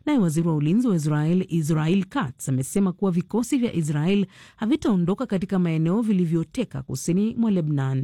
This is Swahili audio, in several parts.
Naye waziri wa ulinzi wa Israel Israel Katz amesema kuwa vikosi vya Israel havitaondoka katika maeneo vilivyoteka kusini mwa Lebnan.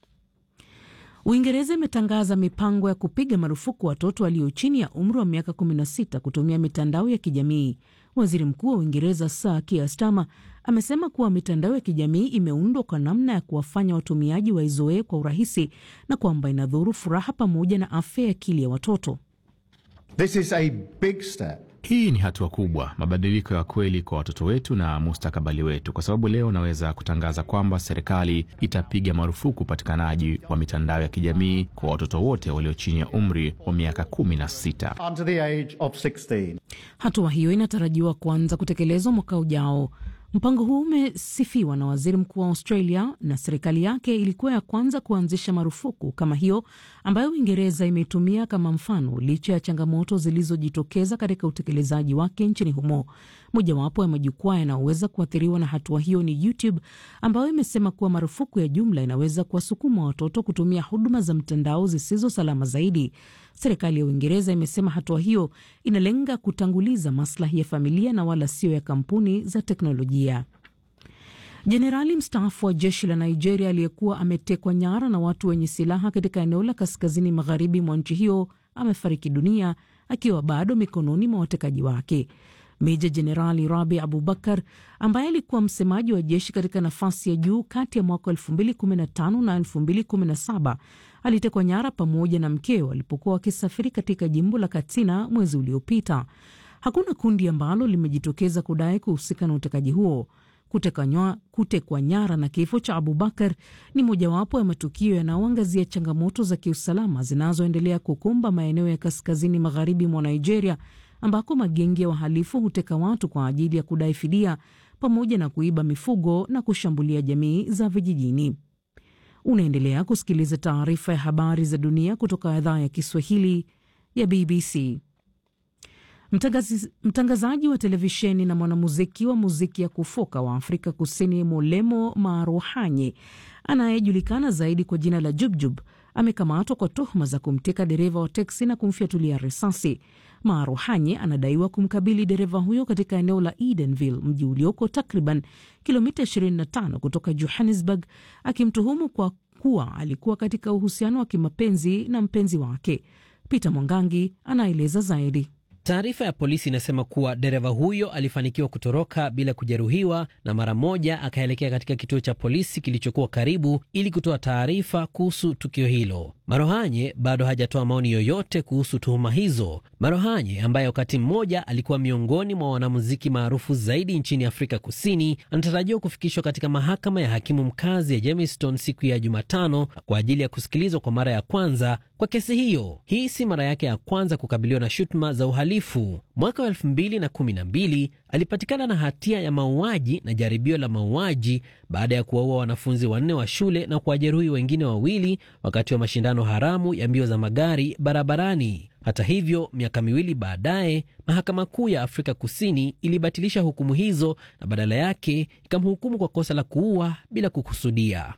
Uingereza imetangaza mipango ya kupiga marufuku watoto walio chini ya umri wa miaka 16 kutumia mitandao ya kijamii. Waziri Mkuu wa Uingereza Sir Keir Starmer amesema kuwa mitandao ya kijamii imeundwa kwa namna ya kuwafanya watumiaji waizoee kwa urahisi na kwamba inadhuru furaha pamoja na afya ya akili ya watoto. This is a big step. Hii ni hatua kubwa, mabadiliko ya kweli kwa watoto wetu na mustakabali wetu, kwa sababu leo naweza kutangaza kwamba serikali itapiga marufuku upatikanaji wa mitandao ya kijamii kwa watoto wote walio chini ya umri wa miaka kumi na sita. Under the age of 16. Hatua hiyo inatarajiwa kuanza kutekelezwa mwaka ujao. Mpango huu umesifiwa na waziri mkuu wa Australia na serikali yake ilikuwa ya kwanza kuanzisha marufuku kama hiyo ambayo Uingereza imeitumia kama mfano, licha ya changamoto zilizojitokeza katika utekelezaji wake nchini humo. Mojawapo ya majukwaa yanayoweza kuathiriwa na hatua hiyo ni YouTube ambayo imesema kuwa marufuku ya jumla inaweza kuwasukuma watoto kutumia huduma za mtandao zisizo salama zaidi. Serikali ya Uingereza imesema hatua hiyo inalenga kutanguliza maslahi ya familia na wala sio ya kampuni za teknolojia. Jenerali mstaafu wa jeshi la Nigeria aliyekuwa ametekwa nyara na watu wenye silaha katika eneo la kaskazini magharibi mwa nchi hiyo amefariki dunia akiwa bado mikononi mwa watekaji wake. Meja Jenerali Rabi Abubakar ambaye alikuwa msemaji wa jeshi katika nafasi ya juu kati ya mwaka 2015 na 2017 alitekwa nyara pamoja na mkeo alipokuwa wakisafiri katika jimbo la Katsina mwezi uliopita. Hakuna kundi ambalo limejitokeza kudai kuhusika na utekaji huo. Kutekwa nyara na kifo cha Abubakar ni mojawapo ya matukio yanayoangazia changamoto za kiusalama zinazoendelea kukumba maeneo ya kaskazini magharibi mwa Nigeria ambako magenge ya wahalifu huteka watu kwa ajili ya kudai fidia pamoja na kuiba mifugo na kushambulia jamii za vijijini. Unaendelea kusikiliza taarifa ya habari za dunia kutoka idhaa ya Kiswahili ya BBC. Mtangazi, mtangazaji wa televisheni na mwanamuziki wa muziki ya kufoka wa Afrika Kusini Molemo Maruhanye anayejulikana zaidi kwa jina la Jubjub amekamatwa kwa tuhuma za kumteka dereva wa teksi na kumfyatulia risasi. Maruhanye anadaiwa kumkabili dereva huyo katika eneo la Edenville, mji ulioko takriban kilomita 25 kutoka Johannesburg, akimtuhumu kwa kuwa alikuwa katika uhusiano wa kimapenzi na mpenzi wake. Peter Mwangangi anaeleza zaidi. Taarifa ya polisi inasema kuwa dereva huyo alifanikiwa kutoroka bila kujeruhiwa na mara moja akaelekea katika kituo cha polisi kilichokuwa karibu ili kutoa taarifa kuhusu tukio hilo. Marohanye bado hajatoa maoni yoyote kuhusu tuhuma hizo. Marohanye ambaye wakati mmoja alikuwa miongoni mwa wanamuziki maarufu zaidi nchini Afrika Kusini anatarajiwa kufikishwa katika mahakama ya hakimu mkazi ya Jamestown siku ya Jumatano kwa ajili ya kusikilizwa kwa mara ya kwanza kwa kesi hiyo. Hii si mara yake ya kwanza kukabiliwa na shutuma za uhalifu. Mwaka wa elfu mbili na kumi na mbili alipatikana na hatia ya mauaji na jaribio la mauaji baada ya kuwaua wanafunzi wanne wa shule na kuwajeruhi wengine wawili wakati wa mashindano haramu ya mbio za magari barabarani. Hata hivyo, miaka miwili baadaye, mahakama kuu ya Afrika Kusini ilibatilisha hukumu hizo na badala yake ikamhukumu kwa kosa la kuua bila kukusudia.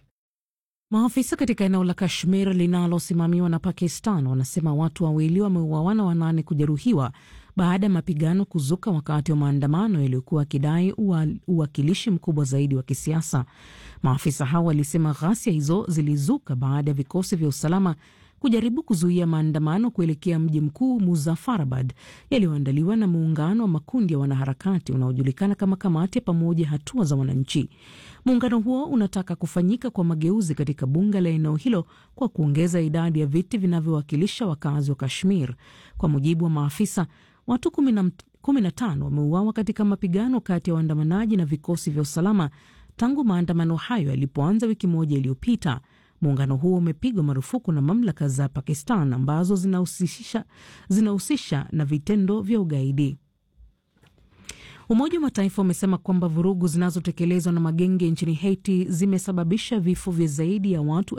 Maafisa katika eneo la Kashmir linalosimamiwa na Pakistan wanasema watu wawili wameuawa na wanane kujeruhiwa baada ya mapigano kuzuka wakati wa maandamano yaliyokuwa akidai uwakilishi mkubwa zaidi wa kisiasa. Maafisa hao walisema ghasia hizo zilizuka baada ya vikosi vya usalama kujaribu kuzuia maandamano kuelekea mji mkuu Muzaffarabad yaliyoandaliwa na muungano wa makundi ya wanaharakati unaojulikana kama Kamati ya Pamoja Hatua za Wananchi. Muungano huo unataka kufanyika kwa mageuzi katika bunge la eneo hilo kwa kuongeza idadi ya viti vinavyowakilisha wakazi wa Kashmir. Kwa mujibu wa maafisa, watu kumi na tano wameuawa katika mapigano kati ya waandamanaji na vikosi vya usalama tangu maandamano hayo yalipoanza wiki moja iliyopita. Muungano huo umepigwa marufuku na mamlaka za Pakistan ambazo zinahusisha zinahusisha na vitendo vya ugaidi. Umoja wa Mataifa umesema kwamba vurugu zinazotekelezwa na magenge nchini Haiti zimesababisha vifo vya zaidi ya watu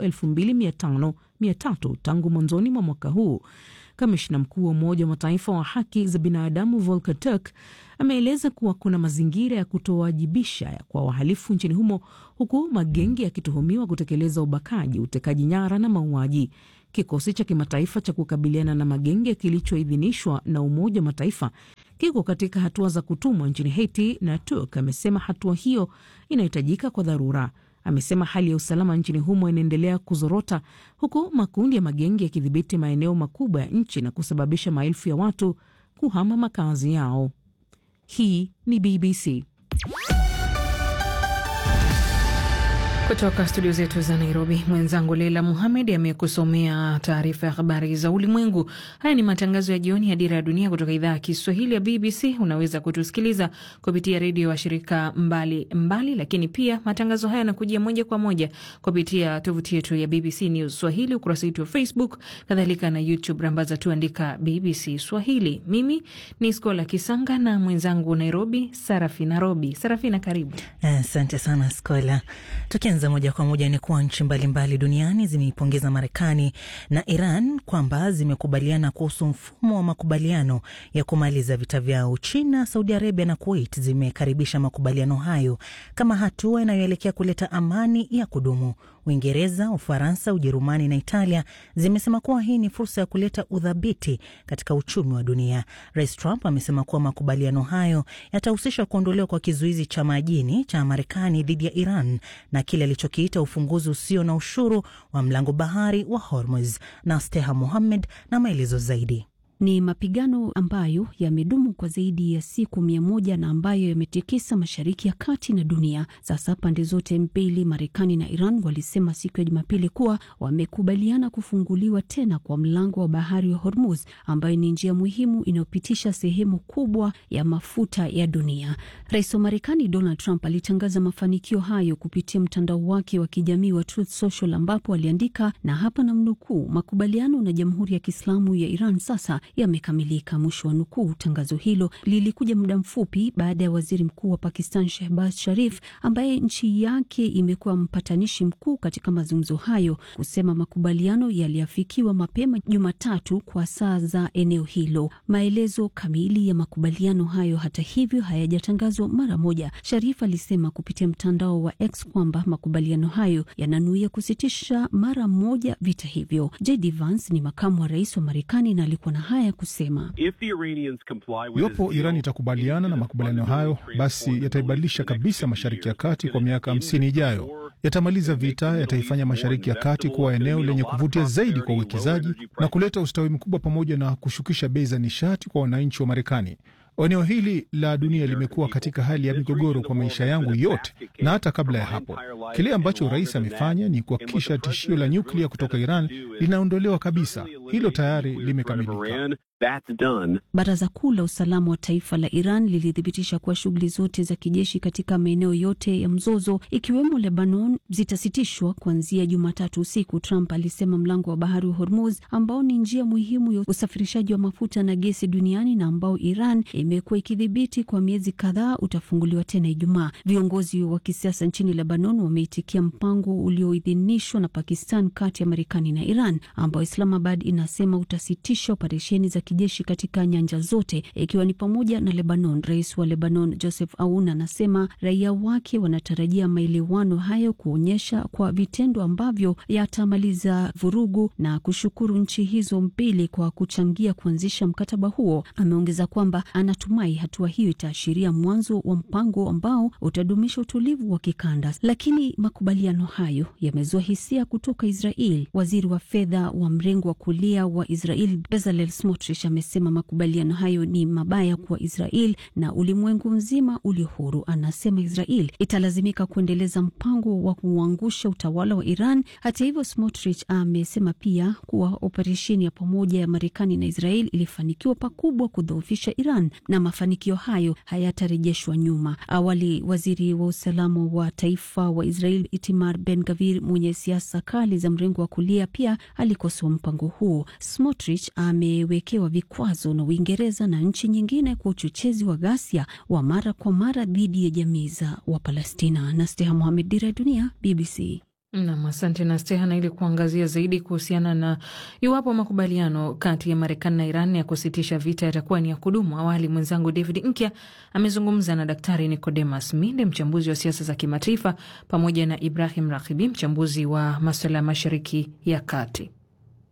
2500 tangu mwanzoni mwa mwaka huu. Kamishna mkuu wa Umoja wa Mataifa wa haki za binadamu Volker Turk ameeleza kuwa kuna mazingira ya kutowajibisha kwa wahalifu nchini humo, huku magenge yakituhumiwa kutekeleza ubakaji, utekaji nyara na mauaji. Kikosi cha kimataifa cha kukabiliana na magenge kilichoidhinishwa na Umoja wa Mataifa kiko katika hatua za kutumwa nchini Haiti, na Turk amesema hatua hiyo inahitajika kwa dharura. Amesema hali ya usalama nchini humo inaendelea kuzorota huku makundi ya magengi yakidhibiti maeneo makubwa ya nchi na kusababisha maelfu ya watu kuhama makazi yao. Hii ni BBC. Kutoka studio zetu za Nairobi, mwenzangu Leila Muhamed amekusomea taarifa ya habari za ulimwengu. Haya ni matangazo ya jioni ya Dira ya Dunia kutoka idhaa ya Kiswahili ya BBC. Unaweza kutusikiliza kupitia redio wa shirika mbali mbali, lakini pia matangazo haya yanakujia moja kwa moja kupitia tovuti yetu ya BBC News Swahili, ukurasa wetu wa Facebook, kadhalika na YouTube. Rambaza tuandika BBC Swahili. Mimi ni Skola Kisanga na mwenzangu Nairobi, Sarafina Robi. Sarafina, karibu. Asante sana Skola. Tukianza moja kwa moja ni kuwa nchi mbalimbali duniani zimeipongeza Marekani na Iran kwamba zimekubaliana kuhusu mfumo wa makubaliano ya kumaliza vita vyao. China, Saudi Arabia na Kuwait zimekaribisha makubaliano hayo kama hatua inayoelekea kuleta amani ya kudumu. Uingereza, Ufaransa, Ujerumani na Italia zimesema kuwa hii ni fursa ya kuleta udhabiti katika uchumi wa dunia. Rais Trump amesema kuwa makubaliano hayo yatahusisha kuondolewa kwa kizuizi cha majini cha Marekani dhidi ya Iran na kile alichokiita ufunguzi usio na ushuru wa mlango bahari wa Hormuz. Na Steha Muhammed na maelezo zaidi. Ni mapigano ambayo yamedumu kwa zaidi ya siku mia moja na ambayo yametikisa Mashariki ya Kati na dunia. Sasa pande zote mbili, Marekani na Iran, walisema siku ya Jumapili kuwa wamekubaliana kufunguliwa tena kwa mlango wa bahari wa Hormuz, ambayo ni njia muhimu inayopitisha sehemu kubwa ya mafuta ya dunia. Rais wa Marekani Donald Trump alitangaza mafanikio hayo kupitia mtandao wake wa kijamii wa Truth Social, ambapo aliandika, na hapa na mnukuu, makubaliano na Jamhuri ya Kiislamu ya Iran sasa yamekamilika, mwisho wa nukuu. Tangazo hilo lilikuja muda mfupi baada ya waziri mkuu wa Pakistan Shehbaz Sharif, ambaye nchi yake imekuwa mpatanishi mkuu katika mazungumzo hayo, kusema makubaliano yaliafikiwa mapema Jumatatu kwa saa za eneo hilo. Maelezo kamili ya makubaliano hayo, hata hivyo, hayajatangazwa mara moja. Sharif alisema kupitia mtandao wa X kwamba makubaliano hayo yananuia kusitisha mara moja vita hivyo. JD Vance ni makamu wa rais wa Marekani na alikuwa na haya ya kusema: iwapo Iran itakubaliana na makubaliano hayo, basi yataibadilisha kabisa Mashariki ya Kati kwa miaka hamsini ijayo. Yatamaliza vita, yataifanya Mashariki ya Kati kuwa eneo lenye kuvutia zaidi kwa uwekezaji na kuleta ustawi mkubwa, pamoja na kushukisha bei za nishati kwa wananchi wa Marekani. Eneo hili la dunia limekuwa katika hali ya migogoro kwa maisha yangu yote na hata kabla ya hapo. Kile ambacho rais amefanya ni kuhakikisha tishio la nyuklia kutoka Iran linaondolewa kabisa. Hilo tayari limekamilika. Baraza Kuu la Usalama wa Taifa la Iran lilithibitisha kuwa shughuli zote za kijeshi katika maeneo yote ya mzozo ikiwemo Lebanon zitasitishwa kuanzia Jumatatu usiku. Trump alisema mlango wa bahari wa Hormuz ambao ni njia muhimu ya usafirishaji wa mafuta na gesi duniani na ambao Iran imekuwa ikidhibiti kwa miezi kadhaa utafunguliwa tena Ijumaa. Viongozi wa kisiasa nchini Lebanon wameitikia mpango ulioidhinishwa na Pakistan kati ya Marekani na Iran ambao Islamabad inasema utasitisha operesheni za kijeshi katika nyanja zote ikiwa ni pamoja na Lebanon. Rais wa Lebanon Joseph Aoun anasema raia wake wanatarajia maelewano hayo kuonyesha kwa vitendo ambavyo yatamaliza vurugu na kushukuru nchi hizo mbili kwa kuchangia kuanzisha mkataba huo. Ameongeza kwamba anatumai hatua hiyo itaashiria mwanzo wa mpango ambao utadumisha utulivu wa kikanda. Lakini makubaliano hayo yamezua hisia kutoka Israel. Waziri wa fedha wa mrengo wa kulia wa Israel Bezalel Smotrich amesema makubaliano hayo ni mabaya kwa Israel na ulimwengu mzima ulio huru. Anasema Israel italazimika kuendeleza mpango wa kuangusha utawala wa Iran. Hata hivyo, Smotrich amesema pia kuwa operesheni ya pamoja ya Marekani na Israel ilifanikiwa pakubwa kudhoofisha Iran na mafanikio hayo hayatarejeshwa nyuma. Awali, waziri wa usalama wa taifa wa Israel Itamar Ben Gavir mwenye siasa kali za mrengo wa kulia pia alikosoa mpango huo. Smotrich amewekewa vikwazo na Uingereza na nchi nyingine kwa uchochezi wa ghasia wa mara kwa mara dhidi ya jamii za Wapalestina. na Steha Mohamed, Dira ya Dunia, BBC. Nam, asante na Stehana. Ili kuangazia zaidi kuhusiana na iwapo makubaliano kati ya Marekani na Iran ya kusitisha vita yatakuwa ni ya kudumu, awali mwenzangu David Nkya amezungumza na Daktari Nicodemus Minde, mchambuzi wa siasa za kimataifa, pamoja na Ibrahim Rakibi, mchambuzi wa maswala ya mashariki ya kati.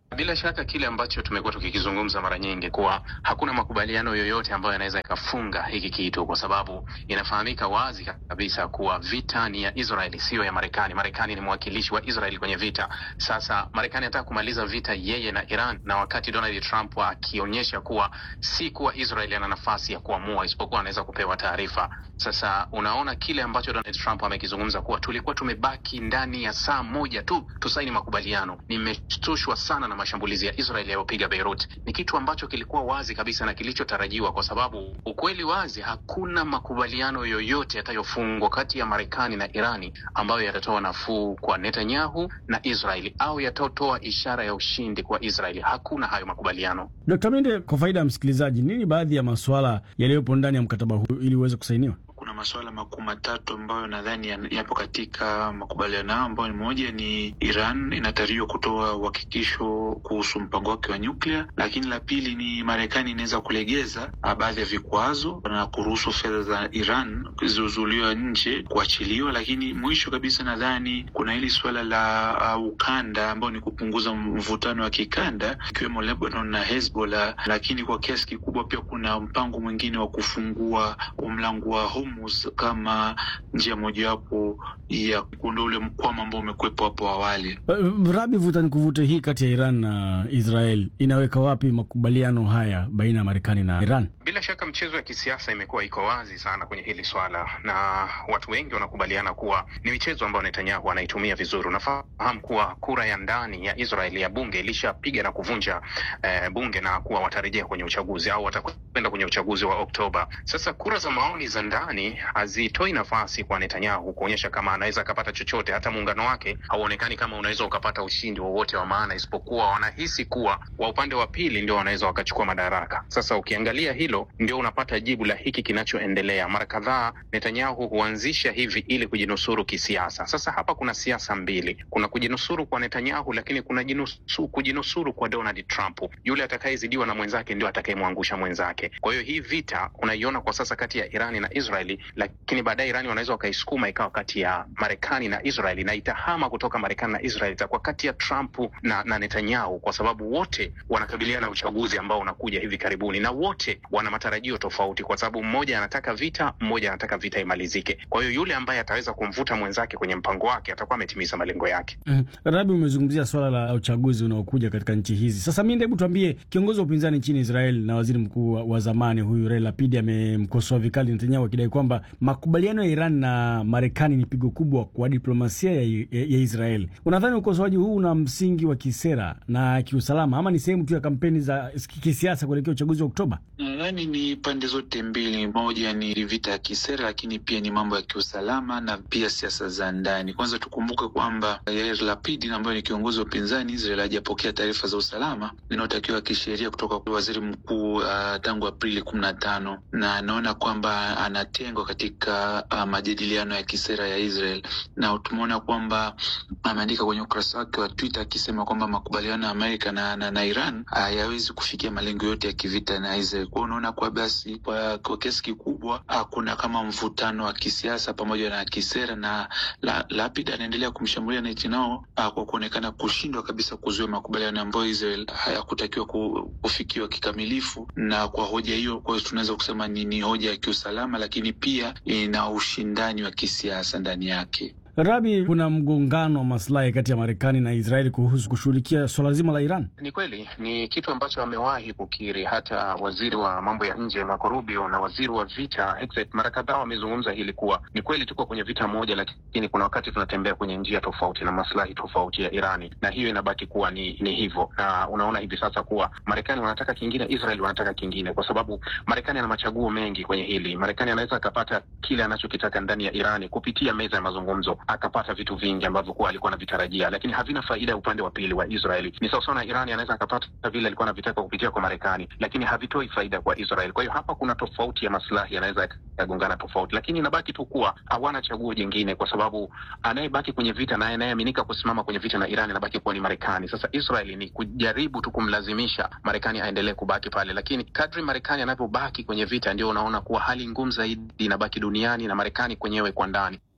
Bila shaka kile ambacho tumekuwa tukikizungumza mara nyingi kuwa hakuna makubaliano yoyote ambayo yanaweza ikafunga hiki kitu, kwa sababu inafahamika wazi kabisa kuwa vita ni ya Israeli, siyo ya Marekani. Marekani ni mwakilishi wa Israeli kwenye vita. Sasa Marekani anataka kumaliza vita yeye na Iran, na wakati Donald Trump akionyesha kuwa si kuwa Israeli ana nafasi ya kuamua, isipokuwa anaweza kupewa taarifa. Sasa unaona kile ambacho Donald Trump amekizungumza kuwa tulikuwa tumebaki ndani ya saa moja tu tusaini makubaliano. Nimeshtushwa sana na mashambulizi ya Israel yaliyopiga Beirut. Ni kitu ambacho kilikuwa wazi kabisa na kilichotarajiwa, kwa sababu ukweli wazi, hakuna makubaliano yoyote yatayofungwa kati ya Marekani na Irani ambayo yatatoa nafuu kwa Netanyahu na Israeli au yatatoa ishara ya ushindi kwa Israeli. Hakuna hayo makubaliano. Dkt. Mende, kwa faida ya msikilizaji, nini baadhi ya masuala yaliyopo ndani ya mkataba huu ili uweze kusainiwa? Kuna masuala makuu matatu ambayo nadhani yapo katika makubaliano hayo, ambayo ni moja ni Iran inatarajiwa kutoa uhakikisho kuhusu mpango wake wa nyuklia, lakini la pili ni Marekani inaweza kulegeza baadhi ya vikwazo na kuruhusu fedha za Iran zilizozuiliwa nje kuachiliwa, lakini mwisho kabisa nadhani kuna hili suala la uh, ukanda ambao ni kupunguza mvutano wa kikanda ikiwemo Lebanon na Hezbollah, lakini kwa kiasi kikubwa pia kuna mpango mwingine wa kufungua mlango wa Hormuz kama njia mojawapo ya kuondoa ule mkwamo ambao umekuwepo hapo awali. Rabi, vuta ni kuvute hii kati ya Iran na Israel inaweka wapi makubaliano haya baina ya Marekani na Iran? Bila shaka mchezo ya kisiasa imekuwa iko wazi sana kwenye hili swala, na watu wengi wanakubaliana kuwa ni michezo ambayo Netanyahu anaitumia vizuri. Unafahamu kuwa kura ya ndani ya Israel ya bunge ilishapiga na kuvunja eh, bunge na kuwa watarejea kwenye uchaguzi au watakwenda kwenye uchaguzi wa Oktoba. Sasa kura za maoni za ndani hazitoi nafasi kwa Netanyahu kuonyesha kama anaweza akapata chochote. Hata muungano wake hauonekani kama unaweza ukapata ushindi wowote wa maana, isipokuwa wanahisi kuwa wa upande wa pili ndio wanaweza wakachukua madaraka. Sasa ukiangalia hilo, ndio unapata jibu la hiki kinachoendelea. Mara kadhaa Netanyahu huanzisha hivi ili kujinusuru kisiasa. Sasa hapa kuna siasa mbili, kuna kujinusuru kwa Netanyahu, lakini kuna jinusu, kujinusuru kwa Donald Trump. Yule atakayezidiwa na mwenzake ndio atakayemwangusha mwenzake. Kwa hiyo hii vita unaiona kwa sasa kati ya Irani na Israeli, lakini baadaye Irani wanaweza wakaisukuma ikawa kati ya Marekani na Israeli, na itahama kutoka Marekani na Israeli itakuwa kati ya Trump na, na Netanyahu, kwa sababu wote wanakabiliana na uchaguzi ambao unakuja hivi karibuni, na wote wana matarajio tofauti, kwa sababu mmoja anataka vita, mmoja anataka vita imalizike. Kwa hiyo yule ambaye ataweza kumvuta mwenzake kwenye mpango wake atakuwa ametimiza malengo yake. Mm. Rabi, umezungumzia swala la uchaguzi unaokuja katika nchi hizi. Sasa mi hebu tuambie, kiongozi wa upinzani nchini Israel na waziri mkuu wa zamani huyu Yair Lapid amemkosoa vikali Netanyahu akidai kwamba makubaliano ya Iran na Marekani ni pigo kubwa kwa diplomasia ya, ya, ya Israel. Unadhani ukosoaji huu una msingi wa kisera na kiusalama ama ni sehemu tu ya kampeni za kisiasa kuelekea uchaguzi wa Oktoba? Nadhani ni pande zote mbili. Moja ni vita ya kisera, lakini pia ni mambo ya kiusalama na pia siasa za ndani. Kwanza tukumbuke kwamba Yair Lapid ambaye ni kiongozi wa upinzani Israel hajapokea taarifa za usalama zinazotakiwa kisheria kutoka kwa waziri mkuu uh, tangu Aprili kumi na tano na anaona kwamba anatengwa katika uh, majadiliano ya kisera ya Israel, na tumeona kwamba ameandika kwenye ukurasa wake wa Twitter akisema kwamba makubaliano ya Amerika na, na, na Iran hayawezi kufikia malengo yote ya kivita na Israel. Kwa unaona kwa basi kwa, kwa kiasi kikubwa kuna kama mvutano wa kisiasa pamoja na kisera, na la, Lapid anaendelea kumshambulia Netanyahu kwa kuonekana kushindwa kabisa kuzuia makubaliano ambayo Israel hayakutakiwa kufikiwa kikamilifu, na kwa hoja hiyo, kwa hiyo tunaweza kusema ni, ni hoja ya kiusalama, lakini pia ina ushindani wa kisiasa ndani yake. Rabi, kuna mgongano wa maslahi kati ya Marekani na Israeli kuhusu kushughulikia swala zima la Iran. Ni kweli, ni kitu ambacho amewahi kukiri hata waziri wa mambo ya nje Marco Rubio na waziri wa vita Hegseth mara kadhaa wamezungumza hili kuwa ni kweli tuko kwenye vita moja, lakini kuna wakati tunatembea kwenye njia tofauti na maslahi tofauti ya Irani, na hiyo inabaki kuwa ni, ni hivyo. Na unaona hivi sasa kuwa Marekani wanataka kingine, Israel wanataka kingine, kwa sababu Marekani ana machaguo mengi kwenye hili. Marekani anaweza akapata kile anachokitaka ndani ya Irani kupitia meza ya mazungumzo akapata vitu vingi ambavyo kuwa alikuwa anavitarajia, lakini havina faida ya upande wa pili wa Israeli. Ni sawasawa na Irani anaweza akapata vile alikuwa anavitaka kupitia kwa Marekani, lakini havitoi faida kwa Israel. Kwa hiyo hapa kuna tofauti ya maslahi yanaweza yakagongana tofauti, lakini inabaki tu kuwa hawana chaguo jingine, kwa sababu anayebaki kwenye vita na anayeaminika kusimama kwenye vita na Irani anabaki kuwa ni Marekani. Sasa Israeli ni kujaribu tu kumlazimisha Marekani aendelee kubaki pale, lakini kadri Marekani anavyobaki kwenye vita, ndio unaona kuwa hali ngumu zaidi inabaki duniani na Marekani kwenyewe kwa ndani.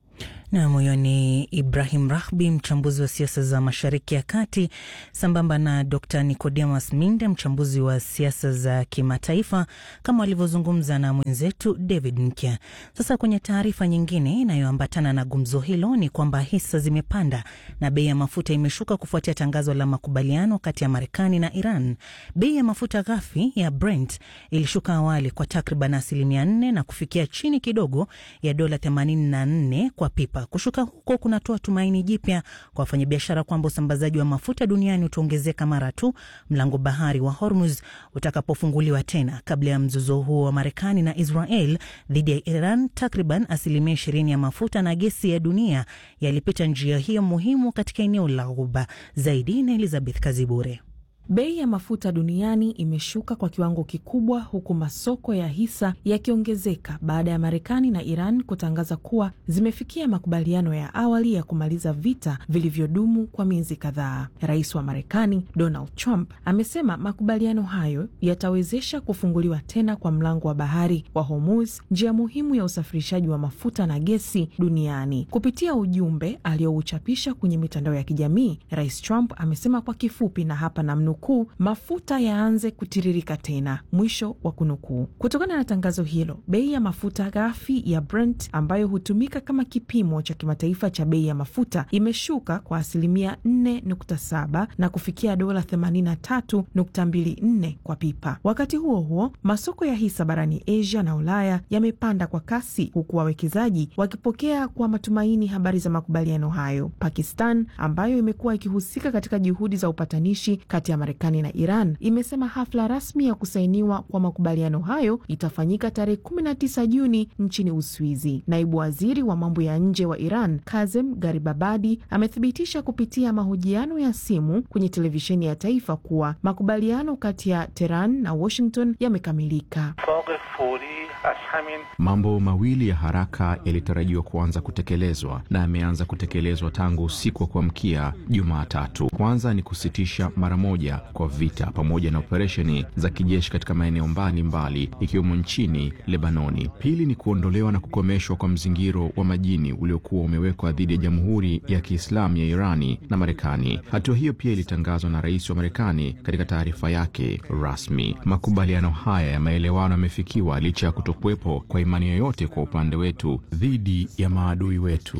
Nam, huyo ni Ibrahim Rahbi, mchambuzi wa siasa za Mashariki ya Kati, sambamba na Dr Nicodemus Minde, mchambuzi wa siasa za kimataifa, kama walivyozungumza na mwenzetu David Nkya. Sasa kwenye taarifa nyingine inayoambatana na gumzo hilo ni kwamba hisa zimepanda na bei ya mafuta imeshuka kufuatia tangazo la makubaliano kati ya Marekani na Iran. Bei ya mafuta ghafi ya Brent ilishuka awali kwa takriban asilimia 4 na kufikia chini kidogo ya dola 84 kwa pipa. Kushuka huko kunatoa tumaini jipya kwa wafanyabiashara kwamba usambazaji wa mafuta duniani utaongezeka mara tu mlango bahari wa Hormuz utakapofunguliwa tena. Kabla ya mzozo huo wa Marekani na Israel dhidi ya Iran, takriban asilimia ishirini ya mafuta na gesi ya dunia yalipita njia hiyo muhimu katika eneo la Ghuba. Zaidi na Elizabeth Kazibure. Bei ya mafuta duniani imeshuka kwa kiwango kikubwa huku masoko ya hisa yakiongezeka baada ya Marekani na Iran kutangaza kuwa zimefikia makubaliano ya awali ya kumaliza vita vilivyodumu kwa miezi kadhaa. Rais wa Marekani Donald Trump amesema makubaliano hayo yatawezesha kufunguliwa tena kwa mlango wa bahari wa Hormuz, njia muhimu ya usafirishaji wa mafuta na gesi duniani. Kupitia ujumbe aliyouchapisha kwenye mitandao ya kijamii, Rais Trump amesema kwa kifupi, na hapa namnukuu kuu mafuta yaanze kutiririka tena, mwisho wa kunukuu. Kutokana na tangazo hilo, bei ya mafuta ghafi ya Brent ambayo hutumika kama kipimo cha kimataifa cha bei ya mafuta imeshuka kwa asilimia 4.7 na kufikia dola 83.24 kwa pipa. Wakati huo huo, masoko ya hisa barani Asia na Ulaya yamepanda kwa kasi, huku wawekezaji wakipokea kwa matumaini habari za makubaliano hayo. Pakistan ambayo imekuwa ikihusika katika juhudi za upatanishi kati ya Marekani na Iran imesema hafla rasmi ya kusainiwa kwa makubaliano hayo itafanyika tarehe 19 Juni nchini Uswizi. Naibu waziri wa mambo ya nje wa Iran Kazem Garibabadi amethibitisha kupitia mahojiano ya simu kwenye televisheni ya taifa kuwa makubaliano kati ya Tehran na Washington yamekamilika. Mambo mawili ya haraka yalitarajiwa kuanza kutekelezwa na yameanza kutekelezwa tangu usiku wa kuamkia Jumatatu. Kwanza ni kusitisha mara moja kwa vita pamoja na operesheni za kijeshi katika maeneo mbalimbali ikiwemo nchini Lebanoni. Pili ni kuondolewa na kukomeshwa kwa mzingiro wa majini uliokuwa umewekwa dhidi ya Jamhuri ya Kiislamu ya Irani na Marekani. Hatua hiyo pia ilitangazwa na rais wa Marekani katika taarifa yake rasmi. Makubaliano haya ya maelewano yamefikiwa licha ya kutokuwepo kwa imani yoyote kwa upande wetu dhidi ya maadui wetu.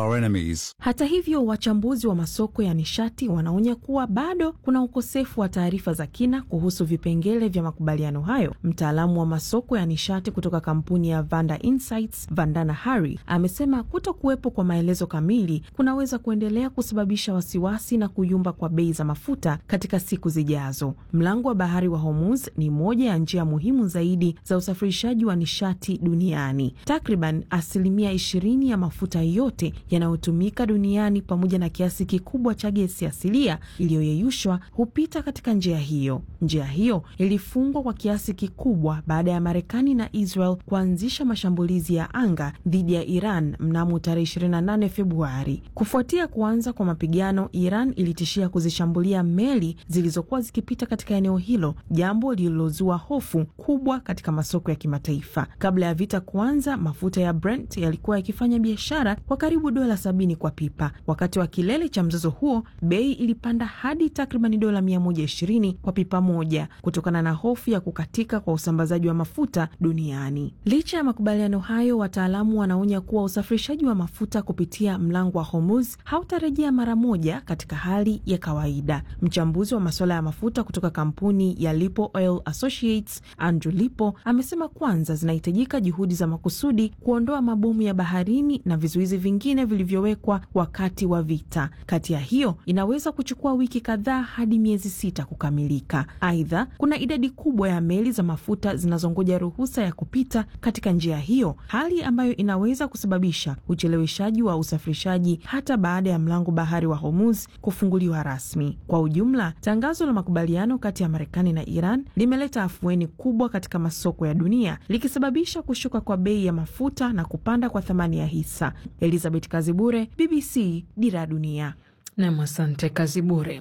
Hata hivyo, wachambuzi wa masoko ya nishati wanaonya kuwa bado kuna ukosefu wa taarifa za kina kuhusu vipengele vya makubaliano hayo. Mtaalamu wa masoko ya nishati kutoka kampuni ya Vanda Insights, Vandana Hari, amesema kuto kuwepo kwa maelezo kamili kunaweza kuendelea kusababisha wasiwasi na kuyumba kwa bei za mafuta katika siku zijazo. Mlango wa bahari wa Hormuz ni moja ya njia muhimu zaidi za usafirishaji wa nishati duniani. Takriban asilimia ishirini ya mafuta yote yanayotumika duniani pamoja na kiasi kikubwa cha gesi asilia iliyoyeyushwa hupita katika njia hiyo. Njia hiyo ilifungwa kwa kiasi kikubwa baada ya Marekani na Israel kuanzisha mashambulizi ya anga dhidi ya Iran mnamo tarehe 28 Februari. Kufuatia kuanza kwa mapigano, Iran ilitishia kuzishambulia meli zilizokuwa zikipita katika eneo hilo, jambo lililozua hofu kubwa katika masoko ya kimataifa. Kabla ya vita kuanza, mafuta ya Brent yalikuwa yakifanya biashara kwa karibu dola sabini kwa pipa. Wakati wa kilele cha mzozo huo, bei ilipanda hadi takriban dola 120 kwa pipa moja kutokana na hofu ya kukatika kwa usambazaji wa mafuta duniani. Licha ya makubaliano hayo, wataalamu wanaonya kuwa usafirishaji wa mafuta kupitia mlango wa Hormuz hautarejea mara moja katika hali ya kawaida. Mchambuzi wa masuala ya mafuta kutoka kampuni ya Lipo Oil Associates, Andrew Lipo, amesema kwanza zinahitajika juhudi za makusudi kuondoa mabomu ya baharini na vizuizi vingine vilivyowekwa wakati wa vita. Kati ya hiyo inaweza kuchukua wiki kadhaa hadi miezi sita kukamilika. Aidha, kuna idadi kubwa ya meli za mafuta zinazongoja ruhusa ya kupita katika njia hiyo, hali ambayo inaweza kusababisha ucheleweshaji wa usafirishaji hata baada ya mlango bahari wa Hormuz kufunguliwa rasmi. Kwa ujumla, tangazo la makubaliano kati ya Marekani na Iran limeleta afueni kubwa katika masoko ya dunia, likisababisha kushuka kwa bei ya mafuta na kupanda kwa thamani ya hisa. Elizabeth Kazibure, BBC, Dira ya Dunia. Nam, asante Kazibure.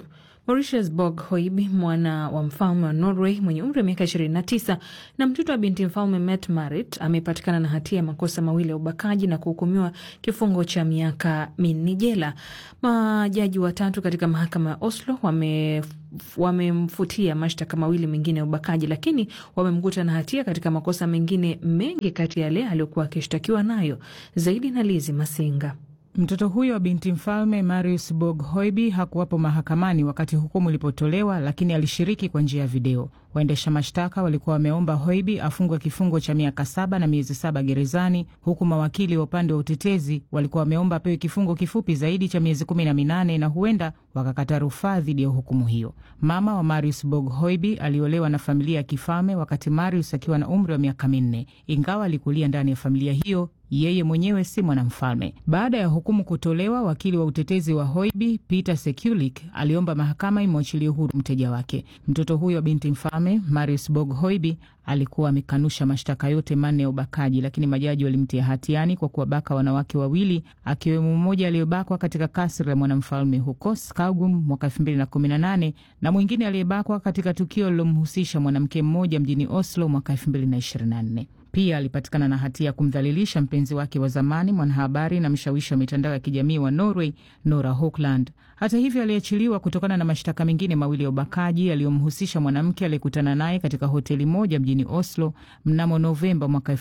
Mauritius Borg Hoibi, mwana wa mfalme wa Norway mwenye umri wa miaka 29 na mtoto wa binti mfalme Mette Marit, amepatikana na hatia ya makosa mawili ya ubakaji na kuhukumiwa kifungo cha miaka minne jela. Majaji watatu katika mahakama ya Oslo wame wamemfutia mashtaka mawili mengine ya ubakaji, lakini wamemkuta na hatia katika makosa mengine mengi kati ya yale aliyokuwa akishtakiwa nayo. Zaidi na Lizi Masinga. Mtoto huyo wa binti mfalme Marius Borg Hoibi hakuwapo mahakamani wakati hukumu ilipotolewa, lakini alishiriki kwa njia ya video. Waendesha mashtaka walikuwa wameomba Hoibi afungwe kifungo cha miaka saba na miezi saba gerezani, huku mawakili wa upande wa utetezi walikuwa wameomba apewe kifungo kifupi zaidi cha miezi kumi na minane na huenda wakakata rufaa dhidi ya hukumu hiyo. Mama wa Marius Borg Hoibi aliolewa na familia ya kifalme wakati Marius akiwa na umri wa miaka minne, ingawa alikulia ndani ya familia hiyo yeye mwenyewe si mwanamfalme. Baada ya hukumu kutolewa, wakili wa utetezi wa Hoibi Peter Sekulik aliomba mahakama imwachilie huru mteja wake. Mtoto huyo wa binti mfalme Marius Borg Hoibi alikuwa amekanusha mashtaka yote manne ya ubakaji, lakini majaji walimtia hatiani kwa kuwabaka wanawake wawili, akiwemo mmoja aliyebakwa katika kasri la mwanamfalme huko Skaugum mwaka 2018 na mwingine aliyebakwa katika tukio lilomhusisha mwanamke mmoja mjini Oslo mwaka 2024. Pia alipatikana na hatia ya kumdhalilisha mpenzi wake wa zamani, mwanahabari na mshawishi wa mitandao ya kijamii wa Norway, Nora Hokland. Hata hivyo, aliachiliwa kutokana na mashtaka mengine mawili ya ubakaji yaliyomhusisha mwanamke aliyekutana naye katika hoteli moja mjini Oslo mnamo Novemba mwaka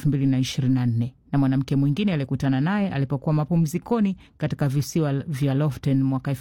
2024 na mwanamke mwingine aliyekutana naye alipokuwa mapumzikoni katika visiwa vya Loften mwaka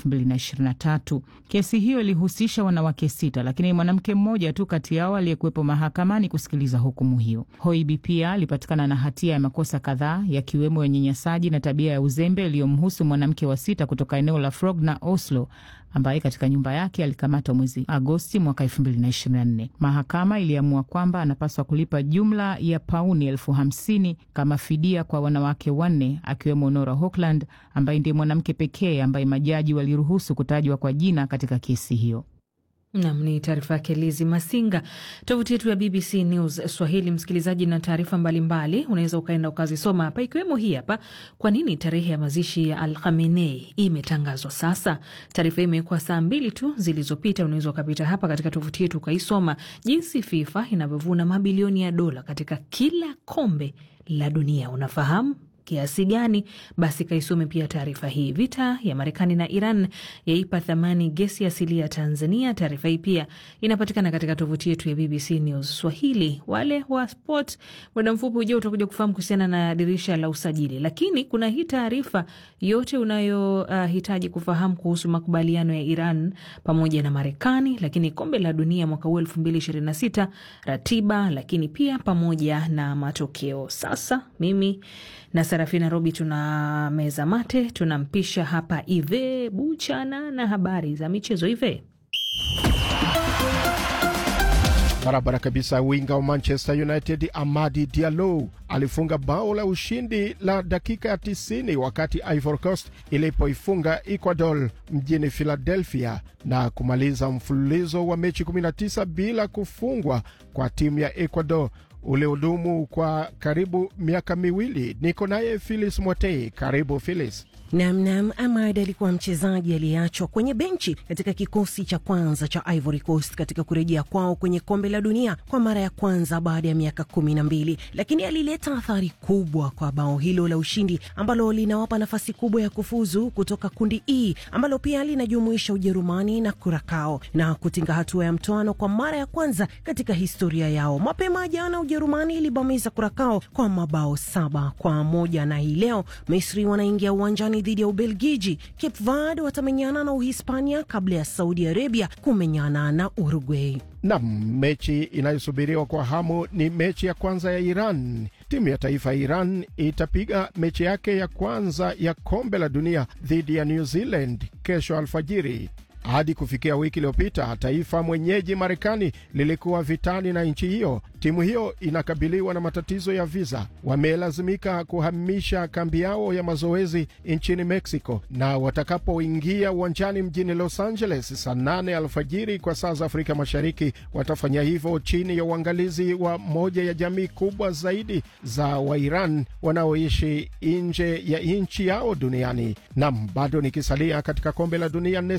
2023. Kesi hiyo ilihusisha wanawake sita, lakini mwanamke mmoja tu kati yao aliyekuwepo mahakamani kusikiliza hukumu hiyo. Hoibi pia alipatikana na hatia ya makosa kadhaa yakiwemo ya unyanyasaji na tabia ya uzembe iliyomhusu mwanamke wa sita kutoka eneo la Frogner, Oslo ambaye katika nyumba yake alikamatwa mwezi Agosti mwaka 2024. Mahakama iliamua kwamba anapaswa kulipa jumla ya pauni elfu hamsini kama fidia kwa wanawake wanne akiwemo Nora Hokland ambaye ndiye mwanamke pekee ambaye majaji waliruhusu kutajwa kwa jina katika kesi hiyo. Nam ni taarifa yake Lizi Masinga. Tovuti yetu ya BBC News Swahili, msikilizaji, na taarifa mbalimbali unaweza ukaenda ukazisoma hapa, ikiwemo hii hapa. Kwa nini tarehe ya mazishi ya Al Khamenei imetangazwa sasa? Taarifa hii imekuwa saa mbili tu zilizopita. Unaweza ukapita hapa katika tovuti yetu ukaisoma jinsi FIFA inavyovuna mabilioni ya dola katika kila kombe la dunia. Unafahamu kiasi gani? Basi kaisome pia taarifa hii. Vita ya Marekani na Iran yaipa thamani gesi asilia ya Tanzania. Taarifa hii pia inapatikana katika tovuti yetu ya BBC News Swahili. Wale wa sport, muda mfupi ujao utakuja kufahamu kuhusiana na dirisha la usajili, lakini kuna hii taarifa yote unayohitaji uh, kufahamu kuhusu makubaliano ya Iran pamoja na Marekani, lakini kombe la dunia mwaka huu elfu mbili ishirini na sita ratiba, lakini pia pamoja na matokeo. Sasa mimi na Sarafina Robi tuna meza mate, tunampisha hapa Ive Buchana na habari za michezo. Ive barabara kabisa. Winga wa Manchester United Amadi Diallo alifunga bao la ushindi la dakika ya 90 wakati Ivory Coast ilipoifunga Ecuador mjini Philadelphia na kumaliza mfululizo wa mechi 19 bila kufungwa kwa timu ya Ecuador uliodumu kwa karibu miaka miwili. Niko naye Filis Mwatei. Karibu Filis. Namnam, Amad alikuwa mchezaji aliyeachwa kwenye benchi katika kikosi cha kwanza cha Ivory Coast katika kurejea kwao kwenye kombe la dunia kwa mara ya kwanza baada ya miaka kumi na mbili, lakini alileta athari kubwa kwa bao hilo la ushindi ambalo linawapa nafasi kubwa ya kufuzu kutoka kundi E ambalo pia linajumuisha Ujerumani na Kurakao na kutinga hatua ya mtoano kwa mara ya kwanza katika historia yao. Mapema jana Ujerumani ilibamiza Kurakao kwa mabao saba kwa moja na hii leo Misri wanaingia uwanjani dhidi ya Ubelgiji. Cape Verde watamenyana na Uhispania kabla ya Saudi Arabia kumenyana na Uruguay. Nam, mechi inayosubiriwa kwa hamu ni mechi ya kwanza ya Iran. Timu ya taifa ya Iran itapiga mechi yake ya kwanza ya kombe la dunia dhidi ya New Zealand kesho alfajiri. Hadi kufikia wiki iliyopita, taifa mwenyeji Marekani lilikuwa vitani na nchi hiyo. Timu hiyo inakabiliwa na matatizo ya viza, wamelazimika kuhamisha kambi yao ya mazoezi nchini Mexico, na watakapoingia uwanjani mjini Los Angeles saa nane alfajiri kwa saa za Afrika Mashariki, watafanya hivyo chini ya uangalizi wa moja ya jamii kubwa zaidi za Wairan wanaoishi nje ya nchi yao duniani. Nam, bado nikisalia katika kombe la dunia, Nestor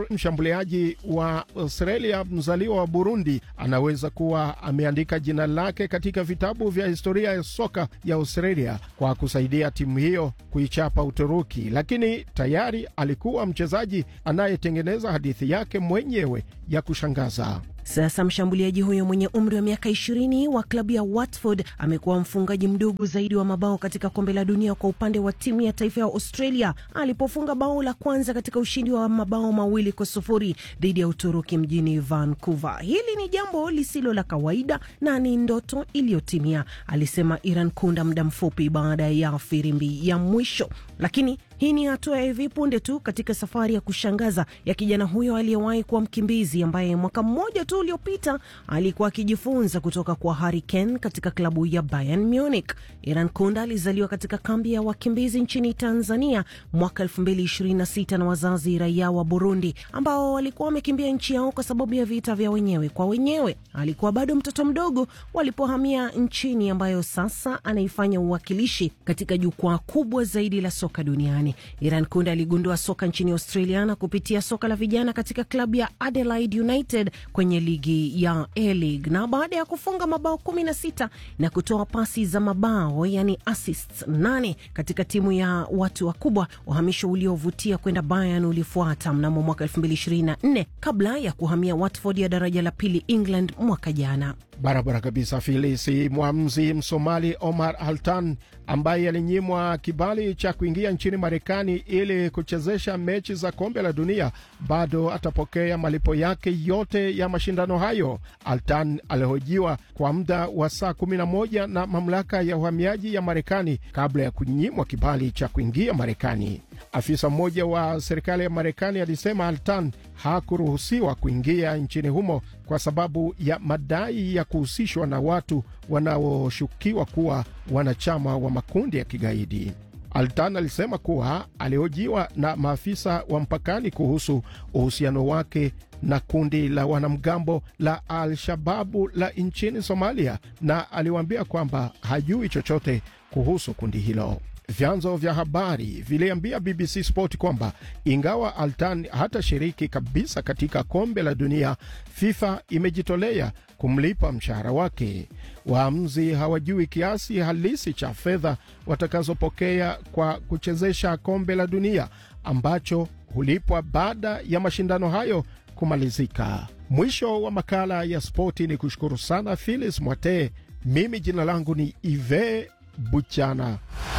mshambuliaji wa Australia mzaliwa wa Burundi anaweza kuwa ameandika jina lake katika vitabu vya historia ya soka ya Australia kwa kusaidia timu hiyo kuichapa Uturuki, lakini tayari alikuwa mchezaji anayetengeneza hadithi yake mwenyewe ya kushangaza. Sasa mshambuliaji huyo mwenye umri wa miaka ishirini wa klabu ya Watford amekuwa mfungaji mdogo zaidi wa mabao katika kombe la dunia kwa upande wa timu ya taifa ya Australia alipofunga bao la kwanza katika ushindi wa mabao mawili kwa sufuri dhidi ya Uturuki mjini Vancouver. Hili ni jambo lisilo la kawaida na ni ndoto iliyotimia, alisema Iran Kunda muda mfupi baada ya firimbi ya mwisho, lakini hii ni hatua ya hivi punde tu katika safari ya kushangaza ya kijana huyo aliyewahi kuwa mkimbizi ambaye mwaka mmoja tu uliopita alikuwa akijifunza kutoka kwa Harry Kane katika klabu ya Bayern Munich. Iran Kunda alizaliwa katika kambi ya wakimbizi nchini Tanzania mwaka 2026 na wazazi raia wa Burundi ambao walikuwa wamekimbia nchi yao kwa sababu ya vita vya wenyewe kwa wenyewe. Alikuwa bado mtoto mdogo walipohamia nchini ambayo sasa anaifanya uwakilishi katika jukwaa kubwa zaidi la soka duniani. Iran Kunda aligundua soka nchini Australia na kupitia soka la vijana katika klabu ya Adelaide United kwenye ligi ya A-League, na baada ya kufunga mabao 16 na kutoa pasi za mabao yani assists 8 katika timu ya watu wakubwa, uhamisho uliovutia kwenda Bayern ulifuata mnamo mwaka 2024 kabla ya kuhamia Watford ya daraja la pili England mwaka jana. Barabara kabisa, Filisi. Mwamuzi Msomali Omar Altan ambaye alinyimwa kibali cha kuingia nchini Marekani ili kuchezesha mechi za kombe la dunia bado atapokea malipo yake yote ya mashindano hayo. Altan alihojiwa kwa muda wa saa 11 na mamlaka ya uhamiaji ya Marekani kabla ya kunyimwa kibali cha kuingia Marekani. Afisa mmoja wa serikali ya Marekani alisema Altan hakuruhusiwa kuingia nchini humo kwa sababu ya madai ya kuhusishwa na watu wanaoshukiwa kuwa wanachama wa makundi ya kigaidi. Altan alisema kuwa alihojiwa na maafisa wa mpakani kuhusu uhusiano wake na kundi la wanamgambo la Al-Shababu la nchini Somalia, na aliwaambia kwamba hajui chochote kuhusu kundi hilo. Vyanzo vya habari viliambia BBC Sport kwamba ingawa Altan hatashiriki kabisa katika kombe la dunia, FIFA imejitolea kumlipa mshahara wake. Waamuzi hawajui kiasi halisi cha fedha watakazopokea kwa kuchezesha kombe la dunia ambacho hulipwa baada ya mashindano hayo kumalizika. Mwisho wa makala ya spoti ni kushukuru sana Philis Mwatee. Mimi jina langu ni Ive Buchana.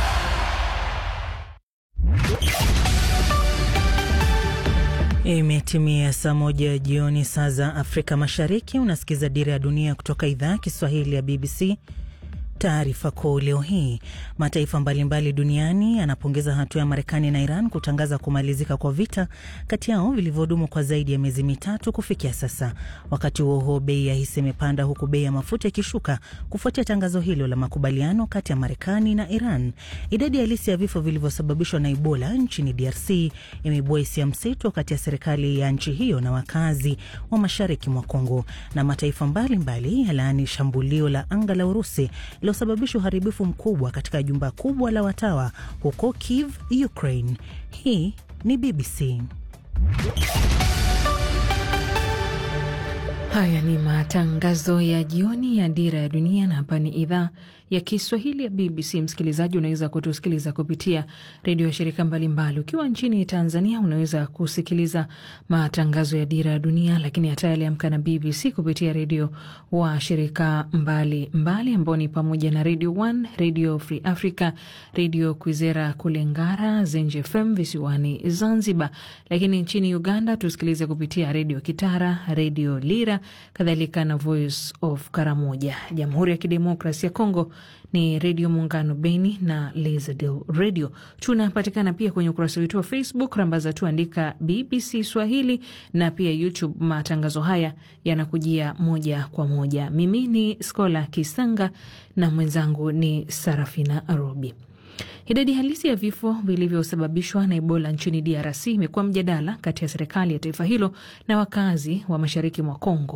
Imetimia saa moja jioni saa za Afrika Mashariki. Unasikiza Dira ya Dunia kutoka idhaa ya Kiswahili ya BBC. Taarifa kuu leo hii, mataifa mbalimbali duniani yanapongeza hatua ya Marekani na Iran kutangaza kumalizika kwa vita kati yao vilivyodumu kwa zaidi ya miezi mitatu kufikia sasa. Wakati huo huo, bei ya hisa imepanda huku bei ya mafuta ikishuka kufuatia tangazo hilo la makubaliano kati ya Marekani na Iran. Idadi halisi ya vifo vilivyosababishwa na Ebola nchini DRC imeibua hisia mseto kati ya serikali ya nchi hiyo na wakazi wa mashariki mwa Kongo, na mataifa mbalimbali yalaani shambulio la anga la Urusi lililosababisha uharibifu mkubwa katika jumba kubwa la watawa huko Kiev, Ukraine. Hii ni BBC. Haya ni matangazo ya jioni ya Dira ya Dunia, na hapa ni idhaa ya Kiswahili ya BBC. Msikilizaji, unaweza kutusikiliza kupitia redio ya shirika mbalimbali. Ukiwa nchini Tanzania, unaweza kusikiliza matangazo ya Dira ya Dunia, lakini hata yale Amka na BBC kupitia redio wa shirika mbalimbali ambao ni pamoja na Radio One, Radio Free Africa, Radio Kwizera kule Ngara, Zenj FM visiwani Zanzibar. Lakini nchini Uganda tusikilize kupitia redio Kitara, redio Lira, kadhalika na Voice of Karamoja. Jamhuri ya Kidemokrasi ya Kongo ni Redio Muungano Beni na Lizadel Radio. Tunapatikana pia kwenye ukurasa wetu wa Facebook, rambaza tu andika BBC Swahili na pia YouTube. Matangazo haya yanakujia moja kwa moja. Mimi ni Skola Kisanga na mwenzangu ni Sarafina Robi. Idadi halisi ya vifo vilivyosababishwa na Ebola nchini DRC imekuwa mjadala kati ya serikali ya taifa hilo na wakazi wa mashariki mwa Kongo.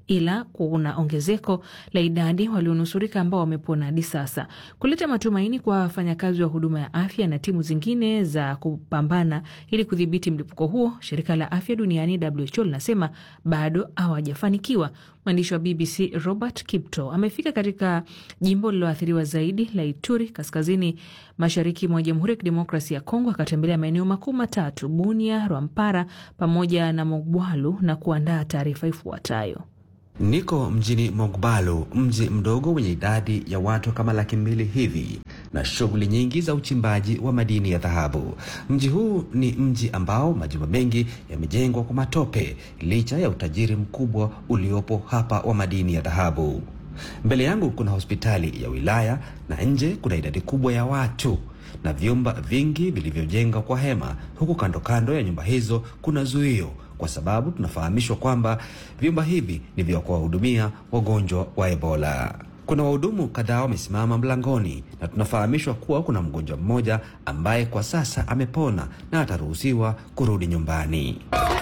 ila kuna ongezeko la idadi walionusurika ambao wamepona hadi sasa. Kuleta matumaini kwa wafanyakazi wa huduma ya afya na timu zingine za kupambana ili kudhibiti mlipuko huo, shirika la afya duniani WHO linasema bado hawajafanikiwa. Mwandishi wa BBC Robert Kipto amefika katika jimbo lililoathiriwa zaidi la Ituri, kaskazini mashariki mwa Jamhuri ya Kidemokrasia ya Kongo, akatembelea maeneo makuu matatu: Bunia, Rwampara pamoja na Mogwalu na kuandaa taarifa ifuatayo. Niko mjini Mogbalu, mji mdogo wenye idadi ya watu kama laki mbili hivi na shughuli nyingi za uchimbaji wa madini ya dhahabu. Mji huu ni mji ambao majumba mengi yamejengwa kwa matope licha ya utajiri mkubwa uliopo hapa wa madini ya dhahabu. Mbele yangu kuna hospitali ya wilaya na nje kuna idadi kubwa ya watu na vyumba vingi vilivyojengwa kwa hema, huku kando kando ya nyumba hizo kuna zuio kwa sababu tunafahamishwa kwamba vyumba hivi ni vya kuwahudumia wagonjwa wa Ebola. Kuna wahudumu kadhaa wamesimama mlangoni na tunafahamishwa kuwa kuna mgonjwa mmoja ambaye kwa sasa amepona na ataruhusiwa kurudi nyumbani.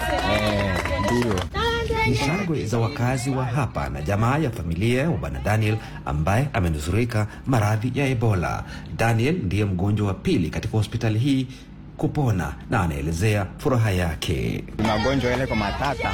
Ndio ni shangwe za wakazi wa hapa na jamaa ya familia ya bwana Daniel ambaye amenusurika maradhi ya Ebola. Daniel ndiye mgonjwa wa pili katika hospitali hii kupona na anaelezea furaha yake. Magonjwa yale kwa matata,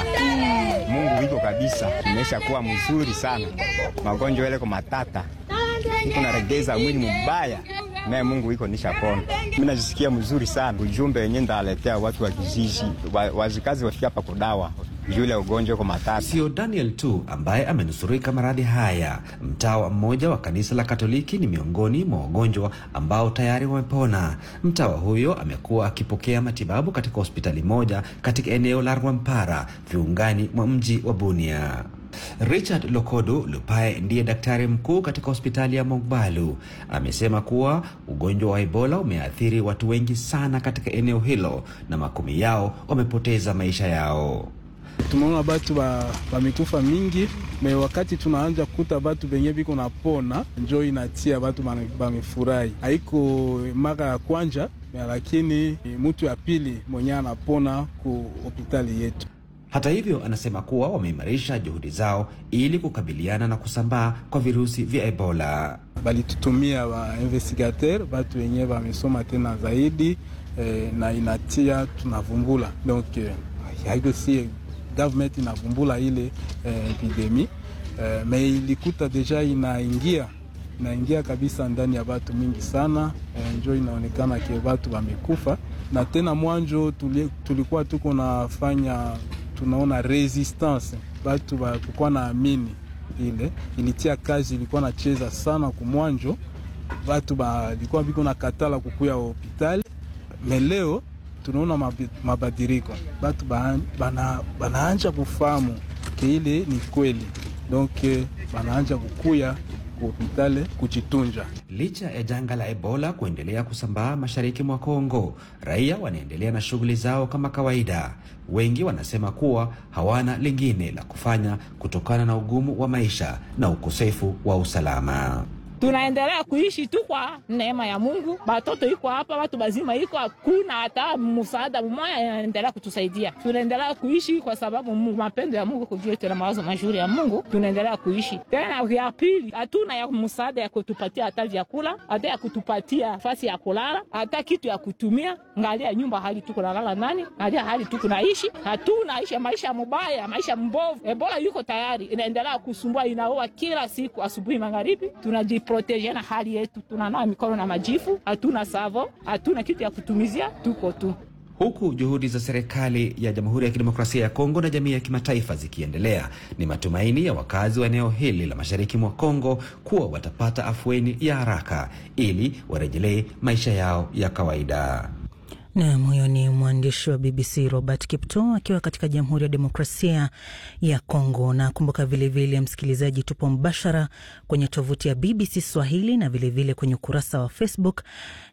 Mungu iko kabisa, imesha kuwa mzuri sana. Magonjwa yale kwa matata iko naregeza mwili mubaya, naye Mungu iko nishapona. Mimi najisikia mzuri sana. Ujumbe wenye ndaletea watu wa kijiji, wazikazi wafika hapa kudawa yule ugonjwa kwa matata. Sio Daniel tu ambaye amenusurika maradhi haya. Mtawa mmoja wa kanisa la Katoliki ni miongoni mwa wagonjwa ambao tayari wamepona. Mtawa huyo amekuwa akipokea matibabu katika hospitali moja katika eneo la Rwampara, viungani mwa mji wa Bunia. Richard Lokodo Lupae ndiye daktari mkuu katika hospitali ya Mogbalu. Amesema kuwa ugonjwa wa Ebola umeathiri watu wengi sana katika eneo hilo na makumi yao wamepoteza maisha yao. Tumeona batu bamekufa ba mingi me wakati tunaanja kuta batu benye biko napona, njo inatia batu bamefurahi. Haiko mara ya kwanja, lakini mutu ya pili mwenye anapona ku hospitali yetu. Hata hivyo, anasema kuwa wameimarisha juhudi zao ili kukabiliana na kusambaa kwa virusi vya Ebola. Balitutumia ba investigateur batu wenye bamesoma tena zaidi eh, na inatia tunavumbula donc eh, haiko si government inavumbula ile eh, epidemi eh, me ilikuta deja inaingia inaingia kabisa ndani ya batu mingi sana eh, njo inaonekana ke batu wamekufa, na tena mwanjo tuli, tulikuwa tuko nafanya tunaona resistance batu bakukuwa na amini ile ilitia kazi ilikuwa nacheza sana kumwanjo, batu balikuwa biko na katala kukuya hospitali meleo tunaona mabadiriko batu bana, banaanja kufahamu ke ile ni kweli, donc banaanja kukuya kuhopitale kujitunja. Licha ya janga la Ebola kuendelea kusambaa mashariki mwa Kongo, raia wanaendelea na shughuli zao kama kawaida. Wengi wanasema kuwa hawana lingine la kufanya kutokana na ugumu wa maisha na ukosefu wa usalama. tunaendelea kuishi tu kwa neema ya Mungu. Batoto iko hapa, watu bazima iko, hakuna hata msaada mmoja anaendelea kutusaidia. Tunaendelea kuishi kwa sababu Mungu, mapendo ya Mungu kujua tena mawazo mazuri ya Mungu, tunaendelea kuishi tena. Ya pili, hatuna ya msaada ya kutupatia hata vyakula, hata ya kutupatia nafasi ya kulala, hata kitu ya kutumia. Ngalia nyumba hali tuko nalala nani, ngalia hali tuko naishi, hatuna ishi maisha mubaya, maisha mbovu. Ebola yuko tayari, inaendelea kusumbua, inaua kila siku, asubuhi, magharibi. Tunajiproteje na hali yetu, tunanawa mikono na majifu, hatuna savo, hatuna kitu ya kutumizia, tuko tu Huku juhudi za serikali ya Jamhuri ya Kidemokrasia ya Kongo na jamii ya kimataifa zikiendelea, ni matumaini ya wakazi wa eneo hili la mashariki mwa Kongo kuwa watapata afueni ya haraka ili warejelee maisha yao ya kawaida. Nam, huyo ni mwandishi wa BBC Robert Kipto akiwa katika Jamhuri ya Demokrasia ya Kongo. Na kumbuka vilevile, msikilizaji, tupo mbashara kwenye tovuti ya BBC Swahili na vilevile vile kwenye ukurasa wa Facebook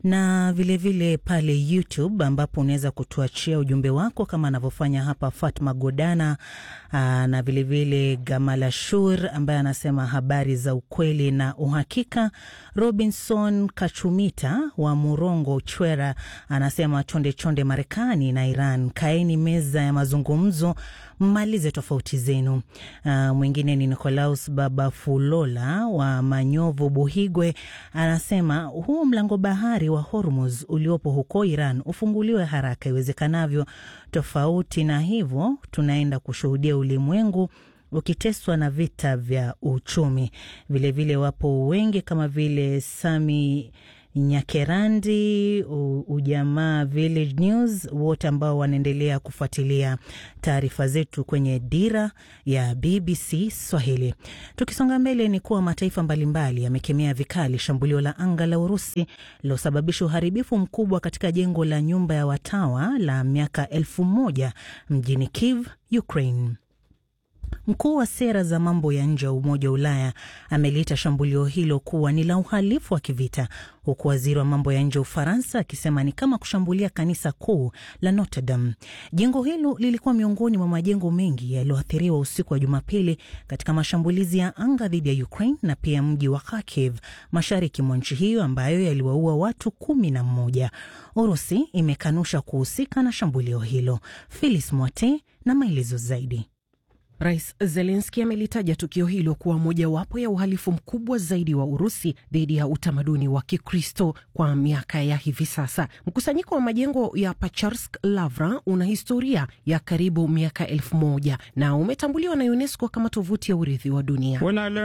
na vilevile vile pale YouTube ambapo unaweza kutuachia ujumbe wako kama anavyofanya hapa Fatma Godana aa, na vilevile vile Gamala Shur ambaye anasema habari za ukweli na uhakika. Robinson Kachumita wa Murongo Chwera anasema chonde chonde Marekani na Iran, kaeni meza ya mazungumzo, mmalize tofauti zenu. Uh, mwingine ni Nicolaus Babafulola wa Manyovu, Buhigwe, anasema huu mlango bahari wa Hormuz uliopo huko Iran ufunguliwe haraka iwezekanavyo. Tofauti na hivyo, tunaenda kushuhudia ulimwengu ukiteswa na vita vya uchumi. Vilevile vile wapo wengi kama vile Sami Nyakerandi, Ujamaa Village News, wote ambao wanaendelea kufuatilia taarifa zetu kwenye dira ya BBC Swahili. Tukisonga mbele, ni kuwa mataifa mbalimbali yamekemea vikali shambulio la anga la Urusi lilosababisha uharibifu mkubwa katika jengo la nyumba ya watawa la miaka elfu moja mjini Kiev, Ukraine. Mkuu wa sera za mambo ya nje wa Umoja wa Ulaya ameliita shambulio hilo kuwa ni la uhalifu wa kivita, huku waziri wa mambo ya nje wa Ufaransa akisema ni kama kushambulia kanisa kuu la Notre Dame. Jengo hilo lilikuwa miongoni mwa majengo mengi yaliyoathiriwa usiku wa Jumapili katika mashambulizi ya anga dhidi ya Ukraine na pia mji wa Kharkiv mashariki mwa nchi hiyo ambayo yaliwaua watu kumi na mmoja. Urusi imekanusha kuhusika na shambulio hilo. Filis Mwate na maelezo zaidi. Rais Zelenski amelitaja tukio hilo kuwa mojawapo ya uhalifu mkubwa zaidi wa Urusi dhidi ya utamaduni wa Kikristo kwa miaka ya hivi sasa. Mkusanyiko wa majengo ya Pacharsk Lavra una historia ya karibu miaka elfu moja na umetambuliwa na UNESCO kama tovuti ya urithi wa dunia.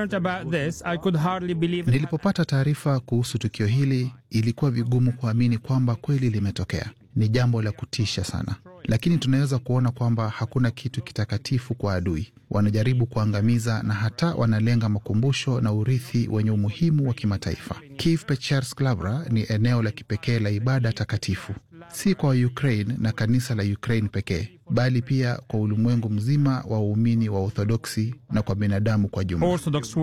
Nilipopata taarifa kuhusu tukio hili, ilikuwa vigumu kuamini kwamba kweli limetokea. Ni jambo la kutisha sana, lakini tunaweza kuona kwamba hakuna kitu kitakatifu kwa adui. Wanajaribu kuangamiza na hata wanalenga makumbusho na urithi wenye umuhimu wa kimataifa. Kiev Pecharsk Lavra ni eneo la kipekee la ibada takatifu, si kwa Ukraine na kanisa la Ukraine pekee, bali pia kwa ulimwengu mzima wa waumini wa Orthodoksi na kwa binadamu kwa jumla.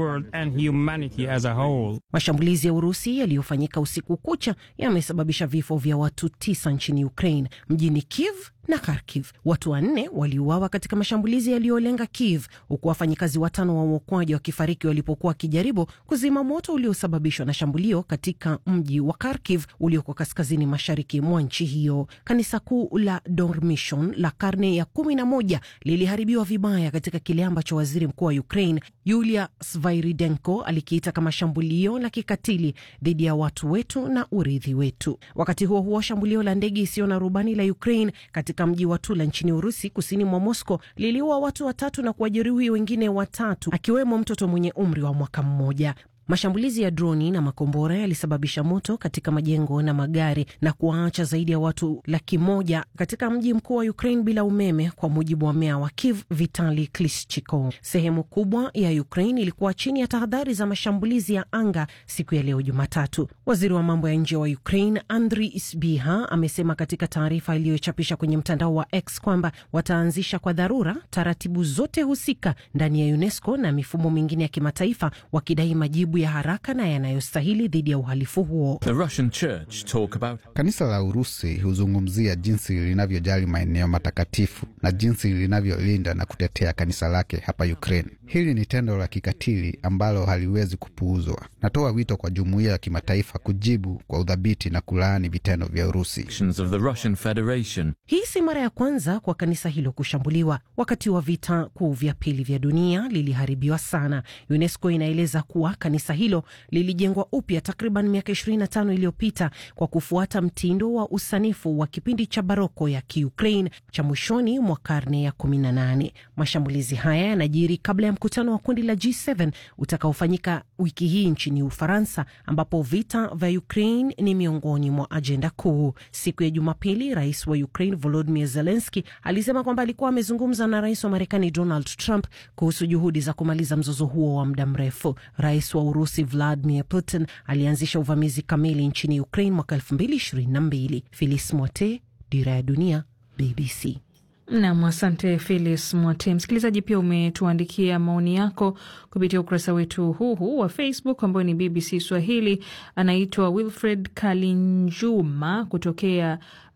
Mashambulizi ya Urusi yaliyofanyika usiku kucha yamesababisha vifo vya watu tisa nchini Ukraine, mjini Kiev na Kharkiv. Watu wanne waliuawa katika mashambulizi yaliyolenga Kiev, huku wafanyikazi watano wa uokoaji wakifariki walipokuwa wakijaribu kuzima moto uliosababishwa na shambulio katika mji wa Kharkiv ulioko kaskazini mashariki mwa nchi hiyo. Kanisa kuu la Dormition la karne ya kumi na moja liliharibiwa vibaya katika kile ambacho waziri mkuu wa Ukraine Yulia Sviridenko alikiita kama shambulio la kikatili dhidi ya watu wetu na urithi wetu. Wakati huo huo, shambulio la ndege isiyo na rubani la Ukraine katika mji wa Tula nchini Urusi, kusini mwa Moscow, liliua watu watatu na kuwajeruhi wengine watatu, akiwemo mtoto mwenye umri wa mwaka mmoja. Mashambulizi ya droni na makombora yalisababisha moto katika majengo na magari na kuwaacha zaidi ya watu laki moja katika mji mkuu wa Ukraine bila umeme, kwa mujibu wa meya wa Kiev Vitali Klitschko. Sehemu kubwa ya Ukraine ilikuwa chini ya tahadhari za mashambulizi ya anga siku ya leo Jumatatu. Waziri wa mambo ya nje wa Ukraine Andrii Sbiha amesema katika taarifa iliyochapisha kwenye mtandao wa X kwamba wataanzisha kwa dharura taratibu zote husika ndani ya UNESCO na mifumo mingine ya kimataifa, wakidai majibu ya haraka na yanayostahili dhidi ya uhalifu huo. About... Kanisa la Urusi huzungumzia jinsi linavyojali maeneo matakatifu na jinsi linavyolinda na kutetea kanisa lake hapa Ukraine. Hili ni tendo la kikatili ambalo haliwezi kupuuzwa. Natoa wito kwa jumuiya ya kimataifa kujibu kwa udhabiti na kulaani vitendo vya Urusi. Hii si mara ya kwanza kwa kanisa hilo kushambuliwa. Wakati wa vita kuu vya pili vya dunia liliharibiwa sana. UNESCO inaeleza kuwa kanisa hilo lilijengwa upya takriban miaka 25 iliyopita kwa kufuata mtindo wa usanifu wa kipindi cha baroko ya Kiukraine cha mwishoni mwa karne ya 18. Mashambulizi haya yanajiri kabla ya mkutano wa kundi la G7 utakaofanyika wiki hii nchini Ufaransa, ambapo vita vya Ukraine ni miongoni mwa ajenda kuu. Siku ya Jumapili, rais wa Ukraine Volodymyr Zelensky alisema kwamba alikuwa amezungumza na rais wa Marekani Donald Trump kuhusu juhudi za kumaliza mzozo huo wa muda mrefu. Rais wa Urusi Vladimir Putin alianzisha uvamizi kamili nchini Ukraine mwaka 2022. Filis Mwote, Dira ya Dunia, BBC. Nam, asante Filis Mwate. Msikilizaji, pia umetuandikia maoni yako kupitia ukurasa wetu huu huu wa Facebook ambayo ni BBC Swahili. Anaitwa Wilfred Kalinjuma kutokea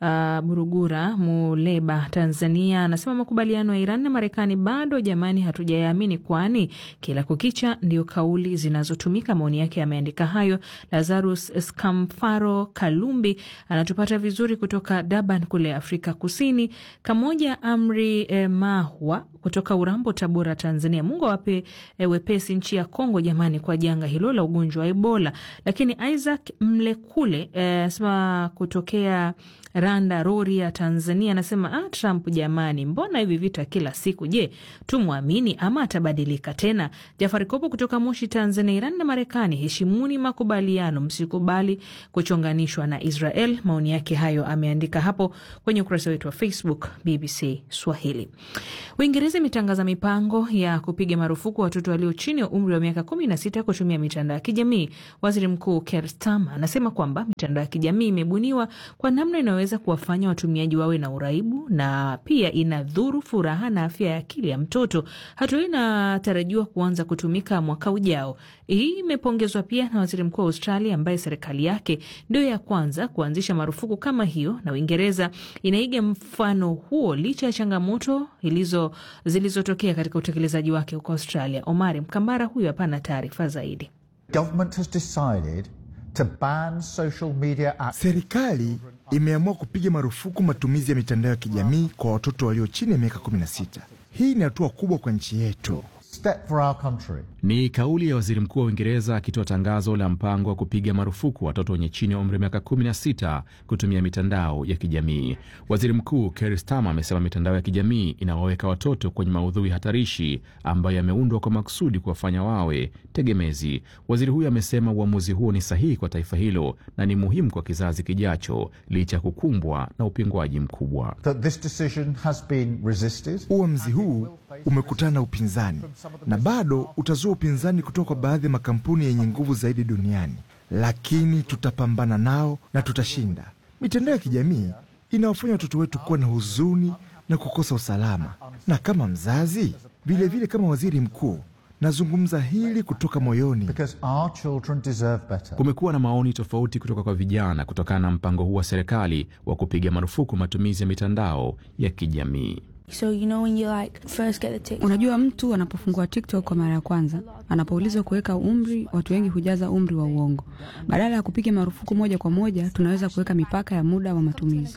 uh, Burugura Muleba, Tanzania, anasema makubaliano ya Iran na Marekani bado jamani, hatujayaamini kwani kila kukicha ndio kauli zinazotumika. Maoni yake yameandika hayo Lazarus Skamfaro Kalumbi anatupata vizuri kutoka Durban kule Afrika Kusini. Kamoja Amri eh, Mahwa kutoka Urambo, Tabora, Tanzania. Mungu awape eh, wepesi nchi ya Kongo jamani, kwa janga hilo la ugonjwa wa Ebola. Lakini Isaac Mlekule anasema eh, kutokea Randa Rori ya Tanzania anasema ah, Trump jamani, mbona hivi vita kila siku? Je, tumwamini ama atabadilika tena? Jafari Kopo kutoka Moshi, Tanzania. Iran na Marekani, heshimuni makubaliano, msikubali kuchonganishwa na Israel. Maoni yake hayo ameandika hapo kwenye ukurasa wetu wa Facebook BBC Swahili. Uingereza imetangaza mipango ya kupiga marufuku watoto walio chini ya umri wa miaka kumi na sita kutumia mitandao ya kijamii. Waziri Mkuu Keir Starmer anasema kwamba mitandao ya kijamii imebuniwa kwa namna inayoweza kuwafanya watumiaji wawe na uraibu na pia inadhuru furaha na afya ya akili ya mtoto. Hatua hii inatarajiwa kuanza kutumika mwaka ujao. Hii imepongezwa pia na waziri mkuu wa Australia ambaye serikali yake ndio ya kwanza kuanzisha marufuku kama hiyo, na Uingereza inaiga mfano huo licha ya changamoto ilizo zilizotokea katika utekelezaji wake huko Australia. Omari Mkambara huyo hapana taarifa zaidi. Government has decided to ban social media apps. Serikali imeamua kupiga marufuku matumizi ya mitandao ya kijamii kwa watoto walio chini ya miaka 16. Hii ni hatua kubwa kwa nchi yetu. Step for our country. Ni kauli ya waziri mkuu wa Uingereza akitoa tangazo la mpango wa kupiga marufuku watoto wenye chini ya umri wa miaka 16 kutumia mitandao ya kijamii. Waziri Mkuu Keir Starmer amesema mitandao ya kijamii inawaweka watoto kwenye maudhui hatarishi ambayo yameundwa kwa makusudi kuwafanya wawe tegemezi. Waziri huyo amesema uamuzi huo ni sahihi kwa taifa hilo na ni muhimu kwa kizazi kijacho, licha ya kukumbwa na upingwaji mkubwa. That this decision has been resisted. Uamuzi huu umekutana na upinzani na bado utazua upinzani kutoka kwa baadhi ya makampuni yenye nguvu zaidi duniani, lakini tutapambana nao na tutashinda. Mitandao ya kijamii inawafanya watoto wetu kuwa na huzuni na kukosa usalama, na kama mzazi vilevile, vile kama waziri mkuu nazungumza hili kutoka moyoni. Kumekuwa na maoni tofauti kutoka kwa vijana kutokana na mpango huu wa serikali wa kupiga marufuku matumizi ya mitandao ya kijamii. So, you know, when you like first get the TikTok. Unajua, mtu anapofungua TikTok kwa mara ya kwanza, anapoulizwa kuweka umri, watu wengi hujaza umri wa uongo. Badala ya kupiga marufuku moja kwa moja, tunaweza kuweka mipaka ya muda wa matumizi.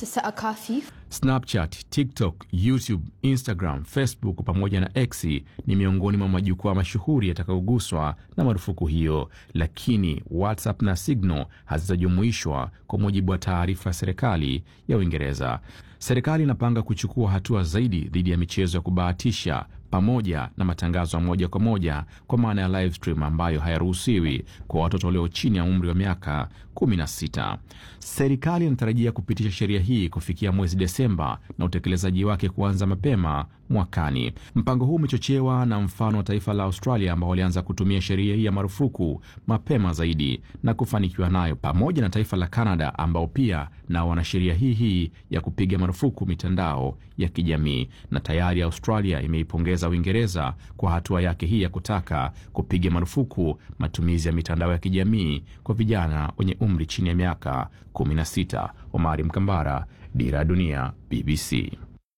Snapchat, TikTok, YouTube, Instagram, Facebook pamoja na X ni miongoni mwa majukwaa mashuhuri yatakayoguswa na marufuku hiyo, lakini WhatsApp na Signal hazitajumuishwa kwa mujibu wa taarifa ya serikali ya Uingereza. Serikali inapanga kuchukua hatua zaidi dhidi ya michezo ya kubahatisha pamoja na matangazo ya moja kwa moja kwa maana ya live stream ambayo hayaruhusiwi kwa watoto walio chini ya umri wa miaka 16. Serikali inatarajia kupitisha sheria hii kufikia mwezi Desemba na utekelezaji wake kuanza mapema mwakani. Mpango huu umechochewa na mfano wa taifa la Australia ambao walianza kutumia sheria hii ya marufuku mapema zaidi na kufanikiwa nayo, pamoja na taifa la Canada ambao pia nao wana sheria hii hii ya kupiga marufuku mitandao ya kijamii, na tayari Australia imeipongeza Uingereza kwa hatua yake hii ya kutaka kupiga marufuku matumizi ya mitandao ya kijamii kwa vijana wenye umri chini ya miaka 16. Omari Mkambara, Dira ya Dunia, BBC.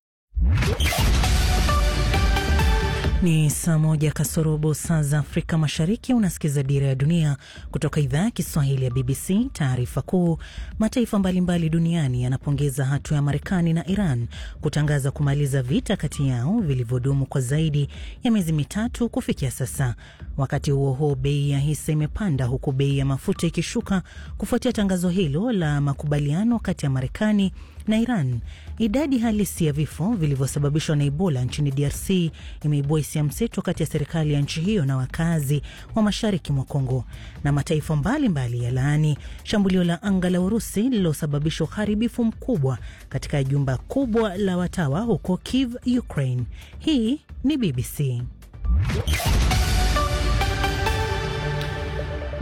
Ni saa moja kasorobo saa za Afrika Mashariki. Unasikiza Dira ya Dunia kutoka idhaa ya Kiswahili ya BBC. Taarifa kuu: mataifa mbalimbali duniani yanapongeza hatua ya Marekani na Iran kutangaza kumaliza vita kati yao vilivyodumu kwa zaidi ya miezi mitatu kufikia sasa. Wakati huo huo, bei ya hisa imepanda huku bei ya mafuta ikishuka kufuatia tangazo hilo la makubaliano kati ya Marekani na Iran. Idadi halisi ya vifo vilivyosababishwa na Ebola nchini DRC imeibua hisia mseto kati ya serikali ya nchi hiyo na wakazi wa mashariki mwa Kongo. Na mataifa mbalimbali ya laani shambulio la anga la Urusi lililosababisha uharibifu mkubwa katika jumba kubwa la watawa huko Kiev, Ukraine. Hii ni BBC.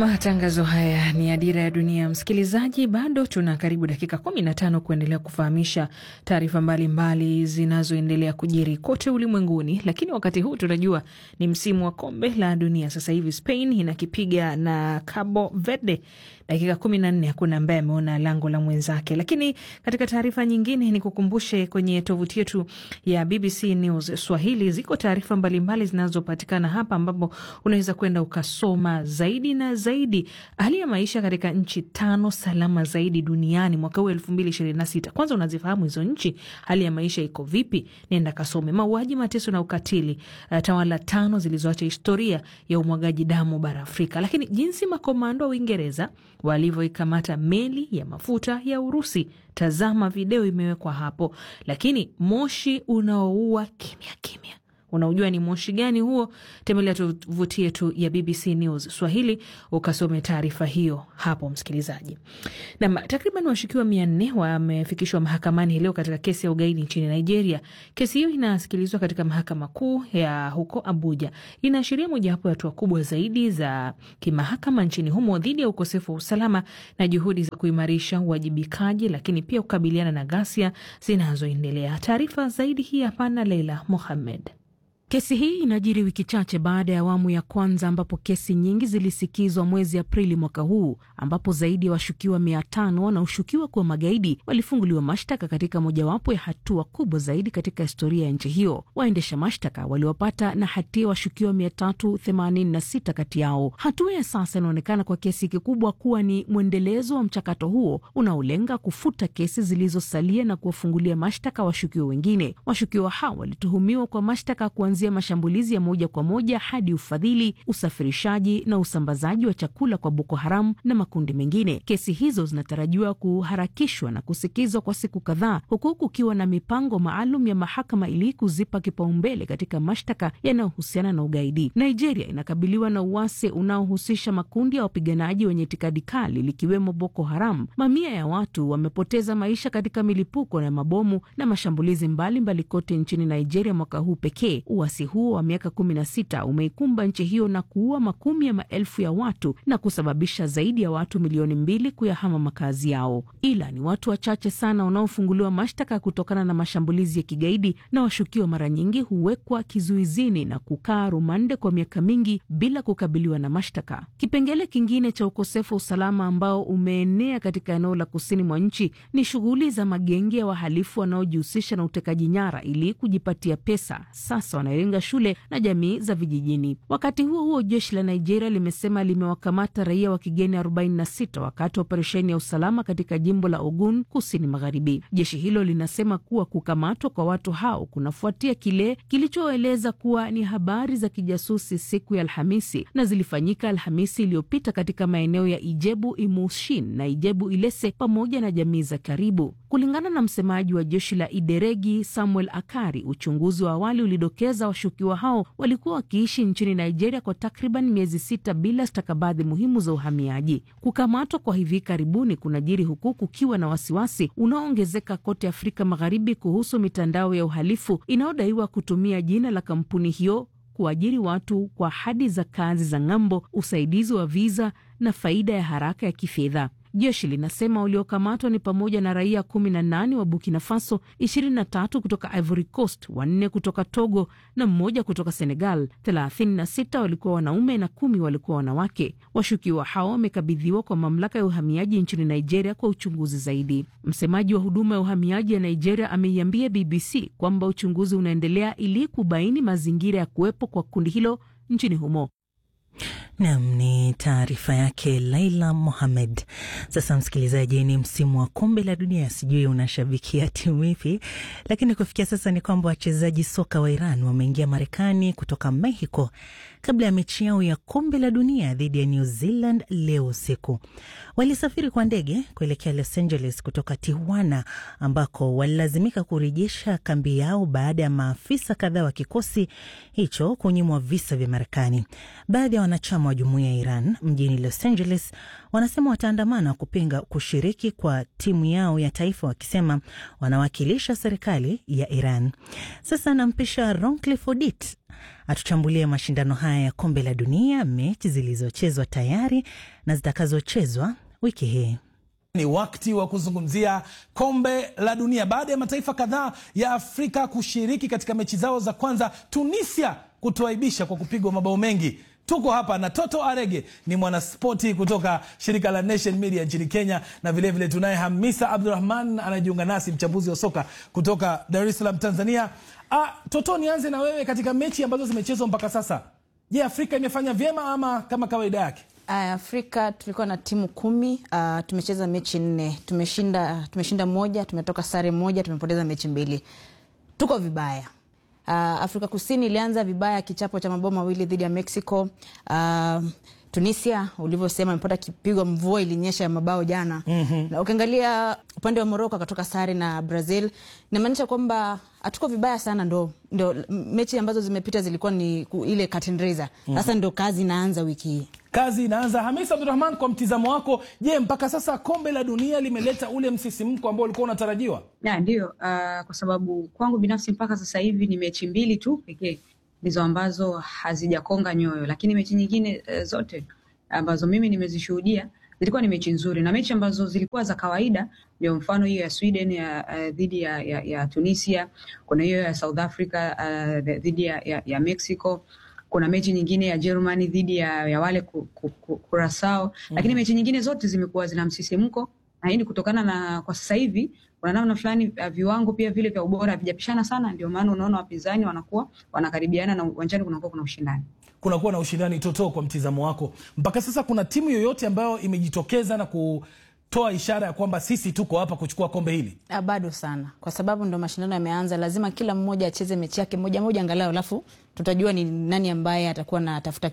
Matangazo haya ni ya Dira ya Dunia. Msikilizaji, bado tuna karibu dakika kumi na tano kuendelea kufahamisha taarifa mbalimbali zinazoendelea kujiri kote ulimwenguni, lakini wakati huu tunajua ni msimu wa kombe la dunia. Sasa hivi Spain inakipiga na Cabo Verde dakika kumi na nne hakuna ambaye ameona lango la mwenzake. Lakini katika taarifa nyingine, ni kukumbushe kwenye tovuti yetu ya BBC News Swahili ziko taarifa mbalimbali zinazopatikana hapa, ambapo unaweza kwenda ukasoma zaidi na zaidi hali ya maisha katika nchi tano salama zaidi duniani mwaka huu elfu mbili ishirini na sita. Kwanza unazifahamu hizo nchi, hali ya maisha iko vipi? Nenda kasome. Mauaji, mateso na ukatili, uh, tawala tano zilizoacha historia ya umwagaji damu bara Afrika. Lakini jinsi makomando wa Uingereza walivyoikamata meli ya mafuta ya Urusi, tazama video imewekwa hapo. Lakini moshi unaoua kimya kimya Unaujua ni moshi gani huo? Tembelea tovuti yetu ya BBC News Swahili ukasome taarifa hiyo hapo, msikilizaji. Nam, takriban washukiwa mia nne wamefikishwa mahakamani leo katika kesi ya ugaidi nchini Nigeria. Kesi hiyo inasikilizwa katika mahakama kuu ya huko Abuja. Inaashiria mojawapo ya hatua kubwa zaidi za kimahakama nchini humo dhidi ya ukosefu wa usalama na juhudi za kuimarisha uwajibikaji, lakini pia kukabiliana na ghasia zinazoendelea. Taarifa zaidi hii hapana, Leila Mohammed. Kesi hii inajiri wiki chache baada ya awamu ya kwanza ambapo kesi nyingi zilisikizwa mwezi Aprili mwaka huu, ambapo zaidi ya wa washukiwa mia tano wanaoshukiwa kuwa magaidi walifunguliwa mashtaka katika mojawapo ya hatua kubwa zaidi katika historia ya nchi hiyo. Waendesha mashtaka waliwapata na hatia washukiwa mia tatu themanini na sita kati yao. Hatua ya sasa inaonekana kwa kiasi kikubwa kuwa ni mwendelezo wa mchakato huo unaolenga kufuta kesi zilizosalia na kuwafungulia mashtaka washukiwa wengine. Washukiwa hao walituhumiwa kwa mashtaka kuanzia mashambulizi ya moja kwa moja hadi ufadhili, usafirishaji na usambazaji wa chakula kwa Boko Haram na makundi mengine. Kesi hizo zinatarajiwa kuharakishwa na kusikizwa kwa siku kadhaa, huku kukiwa na mipango maalum ya mahakama ili kuzipa kipaumbele katika mashtaka yanayohusiana na ugaidi. Nigeria inakabiliwa na uasi unaohusisha makundi ya wapiganaji wenye itikadi kali likiwemo Boko Haram. Mamia ya watu wamepoteza maisha katika milipuko na mabomu na mashambulizi mbalimbali mbali kote nchini Nigeria mwaka huu pekee. Uasi huo wa miaka kumi na sita umeikumba nchi hiyo na kuua makumi ya maelfu ya watu na kusababisha zaidi ya watu milioni mbili kuyahama makazi yao. Ila ni watu wachache sana wanaofunguliwa mashtaka kutokana na mashambulizi ya kigaidi, na washukiwa mara nyingi huwekwa kizuizini na kukaa rumande kwa miaka mingi bila kukabiliwa na mashtaka. Kipengele kingine cha ukosefu wa usalama ambao umeenea katika eneo la kusini mwa nchi ni shughuli za magenge ya wahalifu wanaojihusisha na utekaji nyara ili kujipatia pesa. Sasa wanalenga shule na jamii za vijijini. Wakati huo huo, jeshi la Nigeria limesema limewakamata raia wa kigeni 46 wakati wa operesheni ya usalama katika jimbo la Ogun, kusini magharibi. Jeshi hilo linasema kuwa kukamatwa kwa watu hao kunafuatia kile kilichoeleza kuwa ni habari za kijasusi siku ya Alhamisi na zilifanyika Alhamisi iliyopita katika maeneo ya Ijebu Imushin na Ijebu Ilese pamoja na jamii za karibu. Kulingana na msemaji wa jeshi la Ideregi Samuel Akari, uchunguzi wa awali ulidokeza washukiwa hao walikuwa wakiishi nchini Nigeria kwa takriban miezi sita bila stakabadhi muhimu za uhamiaji. Kukamatwa kwa hivi karibuni kunajiri huku kukiwa na wasiwasi unaoongezeka kote Afrika Magharibi kuhusu mitandao ya uhalifu inayodaiwa kutumia jina la kampuni hiyo kuajiri watu kwa ahadi za kazi za ng'ambo, usaidizi wa viza na faida ya haraka ya kifedha. Jeshi linasema waliokamatwa ni pamoja na raia kumi na nane wa Burkina Faso, ishirini na tatu kutoka Ivory Coast, wanne kutoka Togo na mmoja kutoka Senegal. Thelathini na sita walikuwa wanaume na kumi walikuwa wanawake. Washukiwa hao wamekabidhiwa kwa mamlaka ya uhamiaji nchini Nigeria kwa uchunguzi zaidi. Msemaji wa huduma ya uhamiaji ya Nigeria ameiambia BBC kwamba uchunguzi unaendelea ili kubaini mazingira ya kuwepo kwa kundi hilo nchini humo. Nam ni taarifa yake Laila Mohamed. Sasa msikilizaji, ni msimu wa kombe la dunia, sijui unashabikia timu ipi, lakini kufikia sasa ni kwamba wachezaji soka wa Iran wameingia Marekani kutoka Mexico kabla ya mechi yao ya kombe la dunia dhidi ya New Zealand leo usiku. Walisafiri kwa ndege kuelekea Los Angeles kutoka Tijuana, ambako walilazimika kurejesha kambi yao baada ya maafisa kadhaa wa kikosi hicho kunyimwa visa vya Marekani. Baadhi ya wanachama wa jumuiya ya Iran mjini Los Angeles wanasema wataandamana kupinga kushiriki kwa timu yao ya taifa, wakisema wanawakilisha serikali ya Iran. Sasa nampisha Roncliffe Odit atuchambulie mashindano haya ya kombe la dunia, mechi zilizochezwa tayari na zitakazochezwa wiki hii. Ni wakati wa kuzungumzia kombe la dunia baada ya mataifa kadhaa ya Afrika kushiriki katika mechi zao za kwanza, Tunisia kutuaibisha kwa kupigwa mabao mengi. Tuko hapa na Toto Arege, ni mwanaspoti kutoka shirika la Nation Media nchini Kenya, na vilevile tunaye Hamisa Abdurahman anajiunga nasi, mchambuzi wa soka kutoka Dar es Salaam, Tanzania. Ah, Toto, nianze na wewe katika mechi ambazo zimechezwa mpaka sasa. Je, Afrika imefanya vyema ama kama kawaida yake? Afrika tulikuwa na timu kumi. Uh, tumecheza mechi nne, tumeshinda tumeshinda moja, tumetoka sare moja, tumepoteza mechi mbili. Tuko vibaya. Uh, Afrika Kusini ilianza vibaya, kichapo cha mabao mawili dhidi ya Mexico. Uh, Tunisia ulivyosema imepata kipigo, mvua ilinyesha ya mabao jana. mm -hmm. Na ukiangalia upande wa Morocco akatoka sare na Brazil, inamaanisha kwamba hatuko vibaya sana. Ndo, ndo mechi ambazo zimepita zilikuwa ni ile curtain raiser. Sasa ndo kazi inaanza wiki hii kazi inaanza. Hamis Abdurahman, kwa mtizamo wako, je, mpaka sasa kombe la dunia limeleta ule msisimko ambao ulikuwa unatarajiwa? Na ndio, uh, kwa sababu kwangu binafsi mpaka sasa hivi ni mechi mbili tu pekee ndizo ambazo hazijakonga nyoyo, lakini mechi nyingine uh, zote ambazo mimi nimezishuhudia zilikuwa ni mechi nzuri na mechi ambazo zilikuwa za kawaida. Ndio mfano hiyo ya Sweden ya uh, dhidi ya, ya, ya Tunisia, kuna hiyo ya South Africa uh, dhidi ya, ya, ya Mexico kuna mechi nyingine ya Germany dhidi ya, ya wale Curacao mm -hmm. Lakini mechi nyingine zote zimekuwa zina msisimko, na hii ni kutokana na kwa sasa hivi kuna namna fulani uh, viwango pia vile vya ubora havijapishana sana, ndio maana unaona wapinzani wanakuwa wanakaribiana na uwanjani kunakuwa kuna ushindani kunakuwa na ushindani. Toto, kwa mtizamo wako, mpaka sasa kuna timu yoyote ambayo imejitokeza na kutoa ishara ya kwamba sisi tuko hapa kuchukua kombe hili? Bado sana, kwa sababu ndo mashindano yameanza. Lazima kila mmoja acheze mechi yake moja moja angalau, alafu tutajua ni nani ambaye atakuwa na tafuta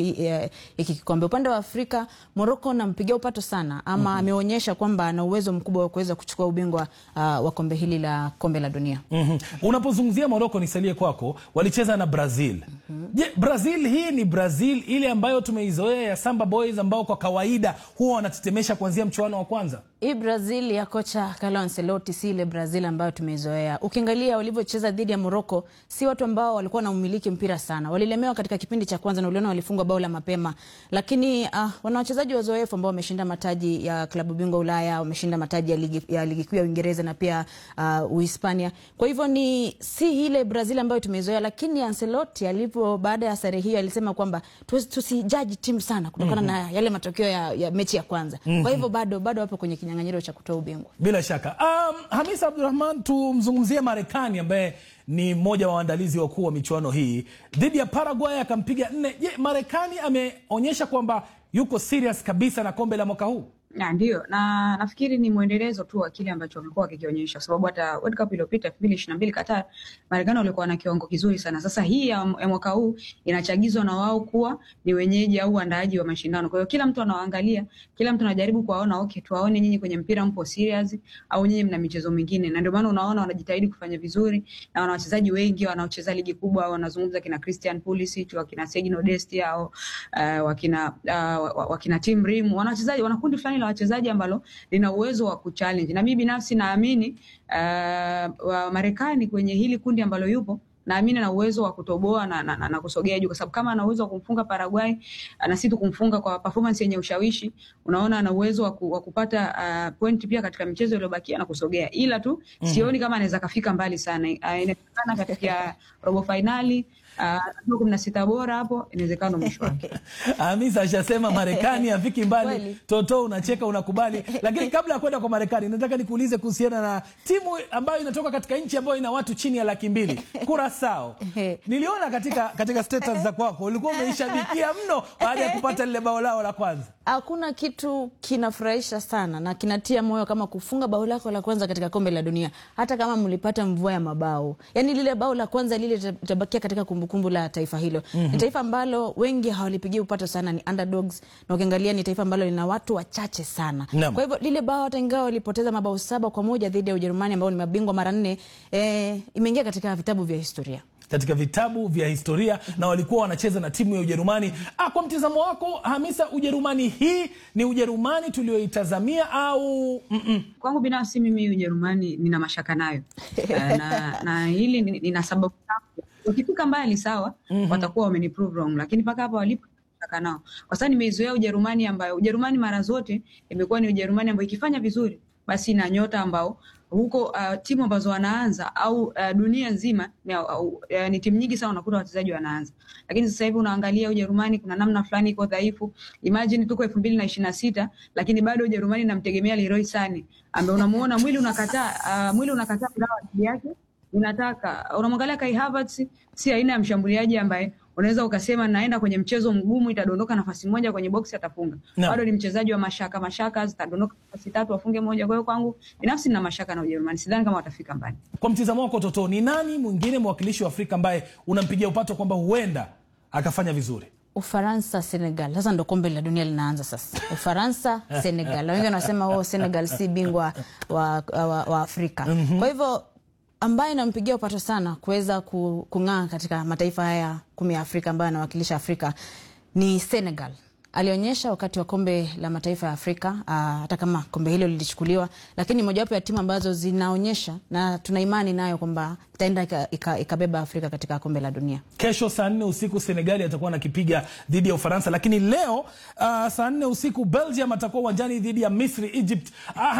hiki kikombe. Upande wa Afrika, Morocco nampigia upato sana ama mm -hmm. ameonyesha kwamba ana uwezo mkubwa wa kuweza kuchukua ubingwa uh, wa kombe hili la kombe la dunia mm -hmm. Unapozungumzia Morocco, nisalie kwako, walicheza na Brazil mm -hmm. Je, Brazil hii ni Brazil ile ambayo tumeizoea ya Samba Boys ambao kwa kawaida huwa wanatetemesha kuanzia mchuano wa kwanza? Hii Brazil ya kocha Carlo Ancelotti si ile Brazil ambayo tumeizoea. Ukiangalia walivyocheza dhidi ya Morocco, si watu ambao walikuwa na umiliki mpira sana. Walilemewa katika kipindi cha kwanza na uliona walifungwa bao la mapema, lakini uh, wana wachezaji wazoefu ambao wameshinda mataji ya klabu bingwa Ulaya, wameshinda mataji ya ligi, ya ligi kuu ya Uingereza na pia uh, Uhispania. Kwa hivyo ni si ile Brazil ambayo tumeizoea, lakini Ancelotti alipo baada ya sare hiyo alisema kwamba tusijaji timu sana kutokana mm -hmm. na yale matokeo ya, ya mechi ya kwanza mm -hmm. kwa hivyo bado bado wapo kwenye kinyang'anyiro cha kutoa ubingwa bila shaka. Um, Hamisa Abdurahman, tumzungumzie Marekani ambaye ni mmoja wa waandalizi wakuu wa michuano hii dhidi ya Paraguay akampiga nne. Je, Marekani ameonyesha kwamba yuko serious kabisa na kombe la mwaka huu? Na ndio, na nafikiri ni mwendelezo tu wa kile ambacho wamekuwa wakikionyesha, sababu hata World Cup iliyopita elfu mbili ishirini na mbili Qatar, Marekani walikuwa na kiwango kizuri sana. Sasa hii ya, ya mwaka huu inachagizwa na wao kuwa ni wenyeji au waandaaji wa mashindano. Kwa hiyo kila mtu anawaangalia, kila mtu anajaribu kuwaona, okay, tuwaone nyinyi kwenye mpira mpo serious au nyinyi mna michezo mingine, na ndio maana unaona wanajitahidi kufanya vizuri na wana wachezaji wengi wanaocheza ligi kubwa, wanazungumza kina Christian Pulisic, wakina Sergio Dest au uh, wakina uh, wakina Tim Rim, wana wachezaji wana kundi fulani la wachezaji ambalo lina uwezo wa kuchallenge, na mimi binafsi naamini uh, wa Marekani kwenye hili kundi ambalo yupo naamini ana uwezo wa kutoboa na, na, na, na kusogea juu, kwa sababu kama ana uwezo wa kumfunga Paraguay na si tu kumfunga kwa performance yenye ushawishi, unaona ana uwezo wa, ku, wa kupata uh, point pia katika michezo iliyobakia na kusogea, ila tu mm -hmm. sioni kama anaweza kafika mbali sana. Uh, inawezekana katika robo finali uh, kumi na sita bora hapo, inawezekana mwisho wake. Hamisa ashasema Marekani afiki mbali. Toto unacheka unakubali, lakini kabla ya kwenda kwa Marekani, nataka nikuulize kuhusiana na timu ambayo inatoka katika nchi ambayo ina watu chini ya laki mbili Kurasao. Niliona katika, katika status za kwako ulikuwa umeishabikia mno baada ya kupata lile bao lao la kwanza. Hakuna kitu kinafurahisha sana na kinatia moyo kama kufunga bao lako la kwanza katika kombe la dunia, hata kama mlipata mvua ya mabao. Yani lile bao la kwanza lile litabakia katika kumbukumbu la taifa hilo. mm -hmm. Ni taifa ambalo wengi hawalipigia upato sana, ni underdogs, na ukiangalia ni taifa ambalo lina watu wachache sana. Nam. Kwa hivyo lile bao hata ingawa walipoteza mabao saba kwa moja dhidi ya Ujerumani ambao ni mabingwa mara nne, eh, imeingia katika vitabu vya historia. katika vitabu vya historia na walikuwa wanacheza na timu ya Ujerumani. Ah, kwa mtizamo wako Hamisa, Ujerumani hii ni Ujerumani tulioitazamia au mm-mm? Kwangu binafsi mimi Ujerumani nina mashaka nayo Eh, na, na hili ni- nina sababu zangu. Wakifika mbali sawa, Mhm. watakuwa wameni prove wrong, lakini mpaka hapa walipo shaka nao, kwa sababu nimeizoea Ujerumani ambayo Ujerumani mara zote imekuwa ni Ujerumani ambayo ikifanya vizuri basi na nyota ambao huko uh, timu ambazo wanaanza au uh, dunia nzima ni, uh, uh, ni timu nyingi sana unakuta wachezaji wanaanza, lakini sasa hivi unaangalia Ujerumani kuna namna fulani iko dhaifu. Imagine tuko elfu mbili na ishirini na sita lakini bado Ujerumani namtegemea Leroy Sane ambaye unamuona mwili unakataa uh, mwili unakataa kugawa akili yake unataka unamwangalia Kai Havertz si aina ya mshambuliaji ambaye unaweza ukasema naenda kwenye mchezo mgumu itadondoka nafasi moja kwenye boksi atafunga. Naam. Bado ni mchezaji wa mashaka mashaka, zitadondoka nafasi tatu afunge moja. Kwa hiyo kwangu binafsi nina mashaka na Ujerumani, sidhani kama watafika mbali. Kwa mtizamo wako Toto, ni nani mwingine mwakilishi wa Afrika ambaye unampigia upato kwamba huenda akafanya vizuri? Ufaransa, Senegal. Sasa ndo kombe la dunia linaanza sasa. Ufaransa, Senegal. Na Wengi wanasema oh, Senegal si bingwa wa, wa, wa Afrika. Mhm. Kwa hivyo ambaye nampigia upato sana kuweza ku- kung'aa katika mataifa haya kumi ya Afrika ambayo anawakilisha Afrika ni Senegal. Alionyesha wakati wa kombe la mataifa ya Afrika ah, hata kama kombe hilo lilichukuliwa, lakini mojawapo ya timu ambazo zinaonyesha na tuna imani nayo kwamba itaenda ika- ika- ikabeba Afrika katika kombe la dunia. Kesho saa nne usiku Senegali atakuwa nakipiga dhidi ya Ufaransa, lakini leo uh, saa nne usiku Belgium atakuwa uwanjani dhidi ya Misri, Egypt. Ah,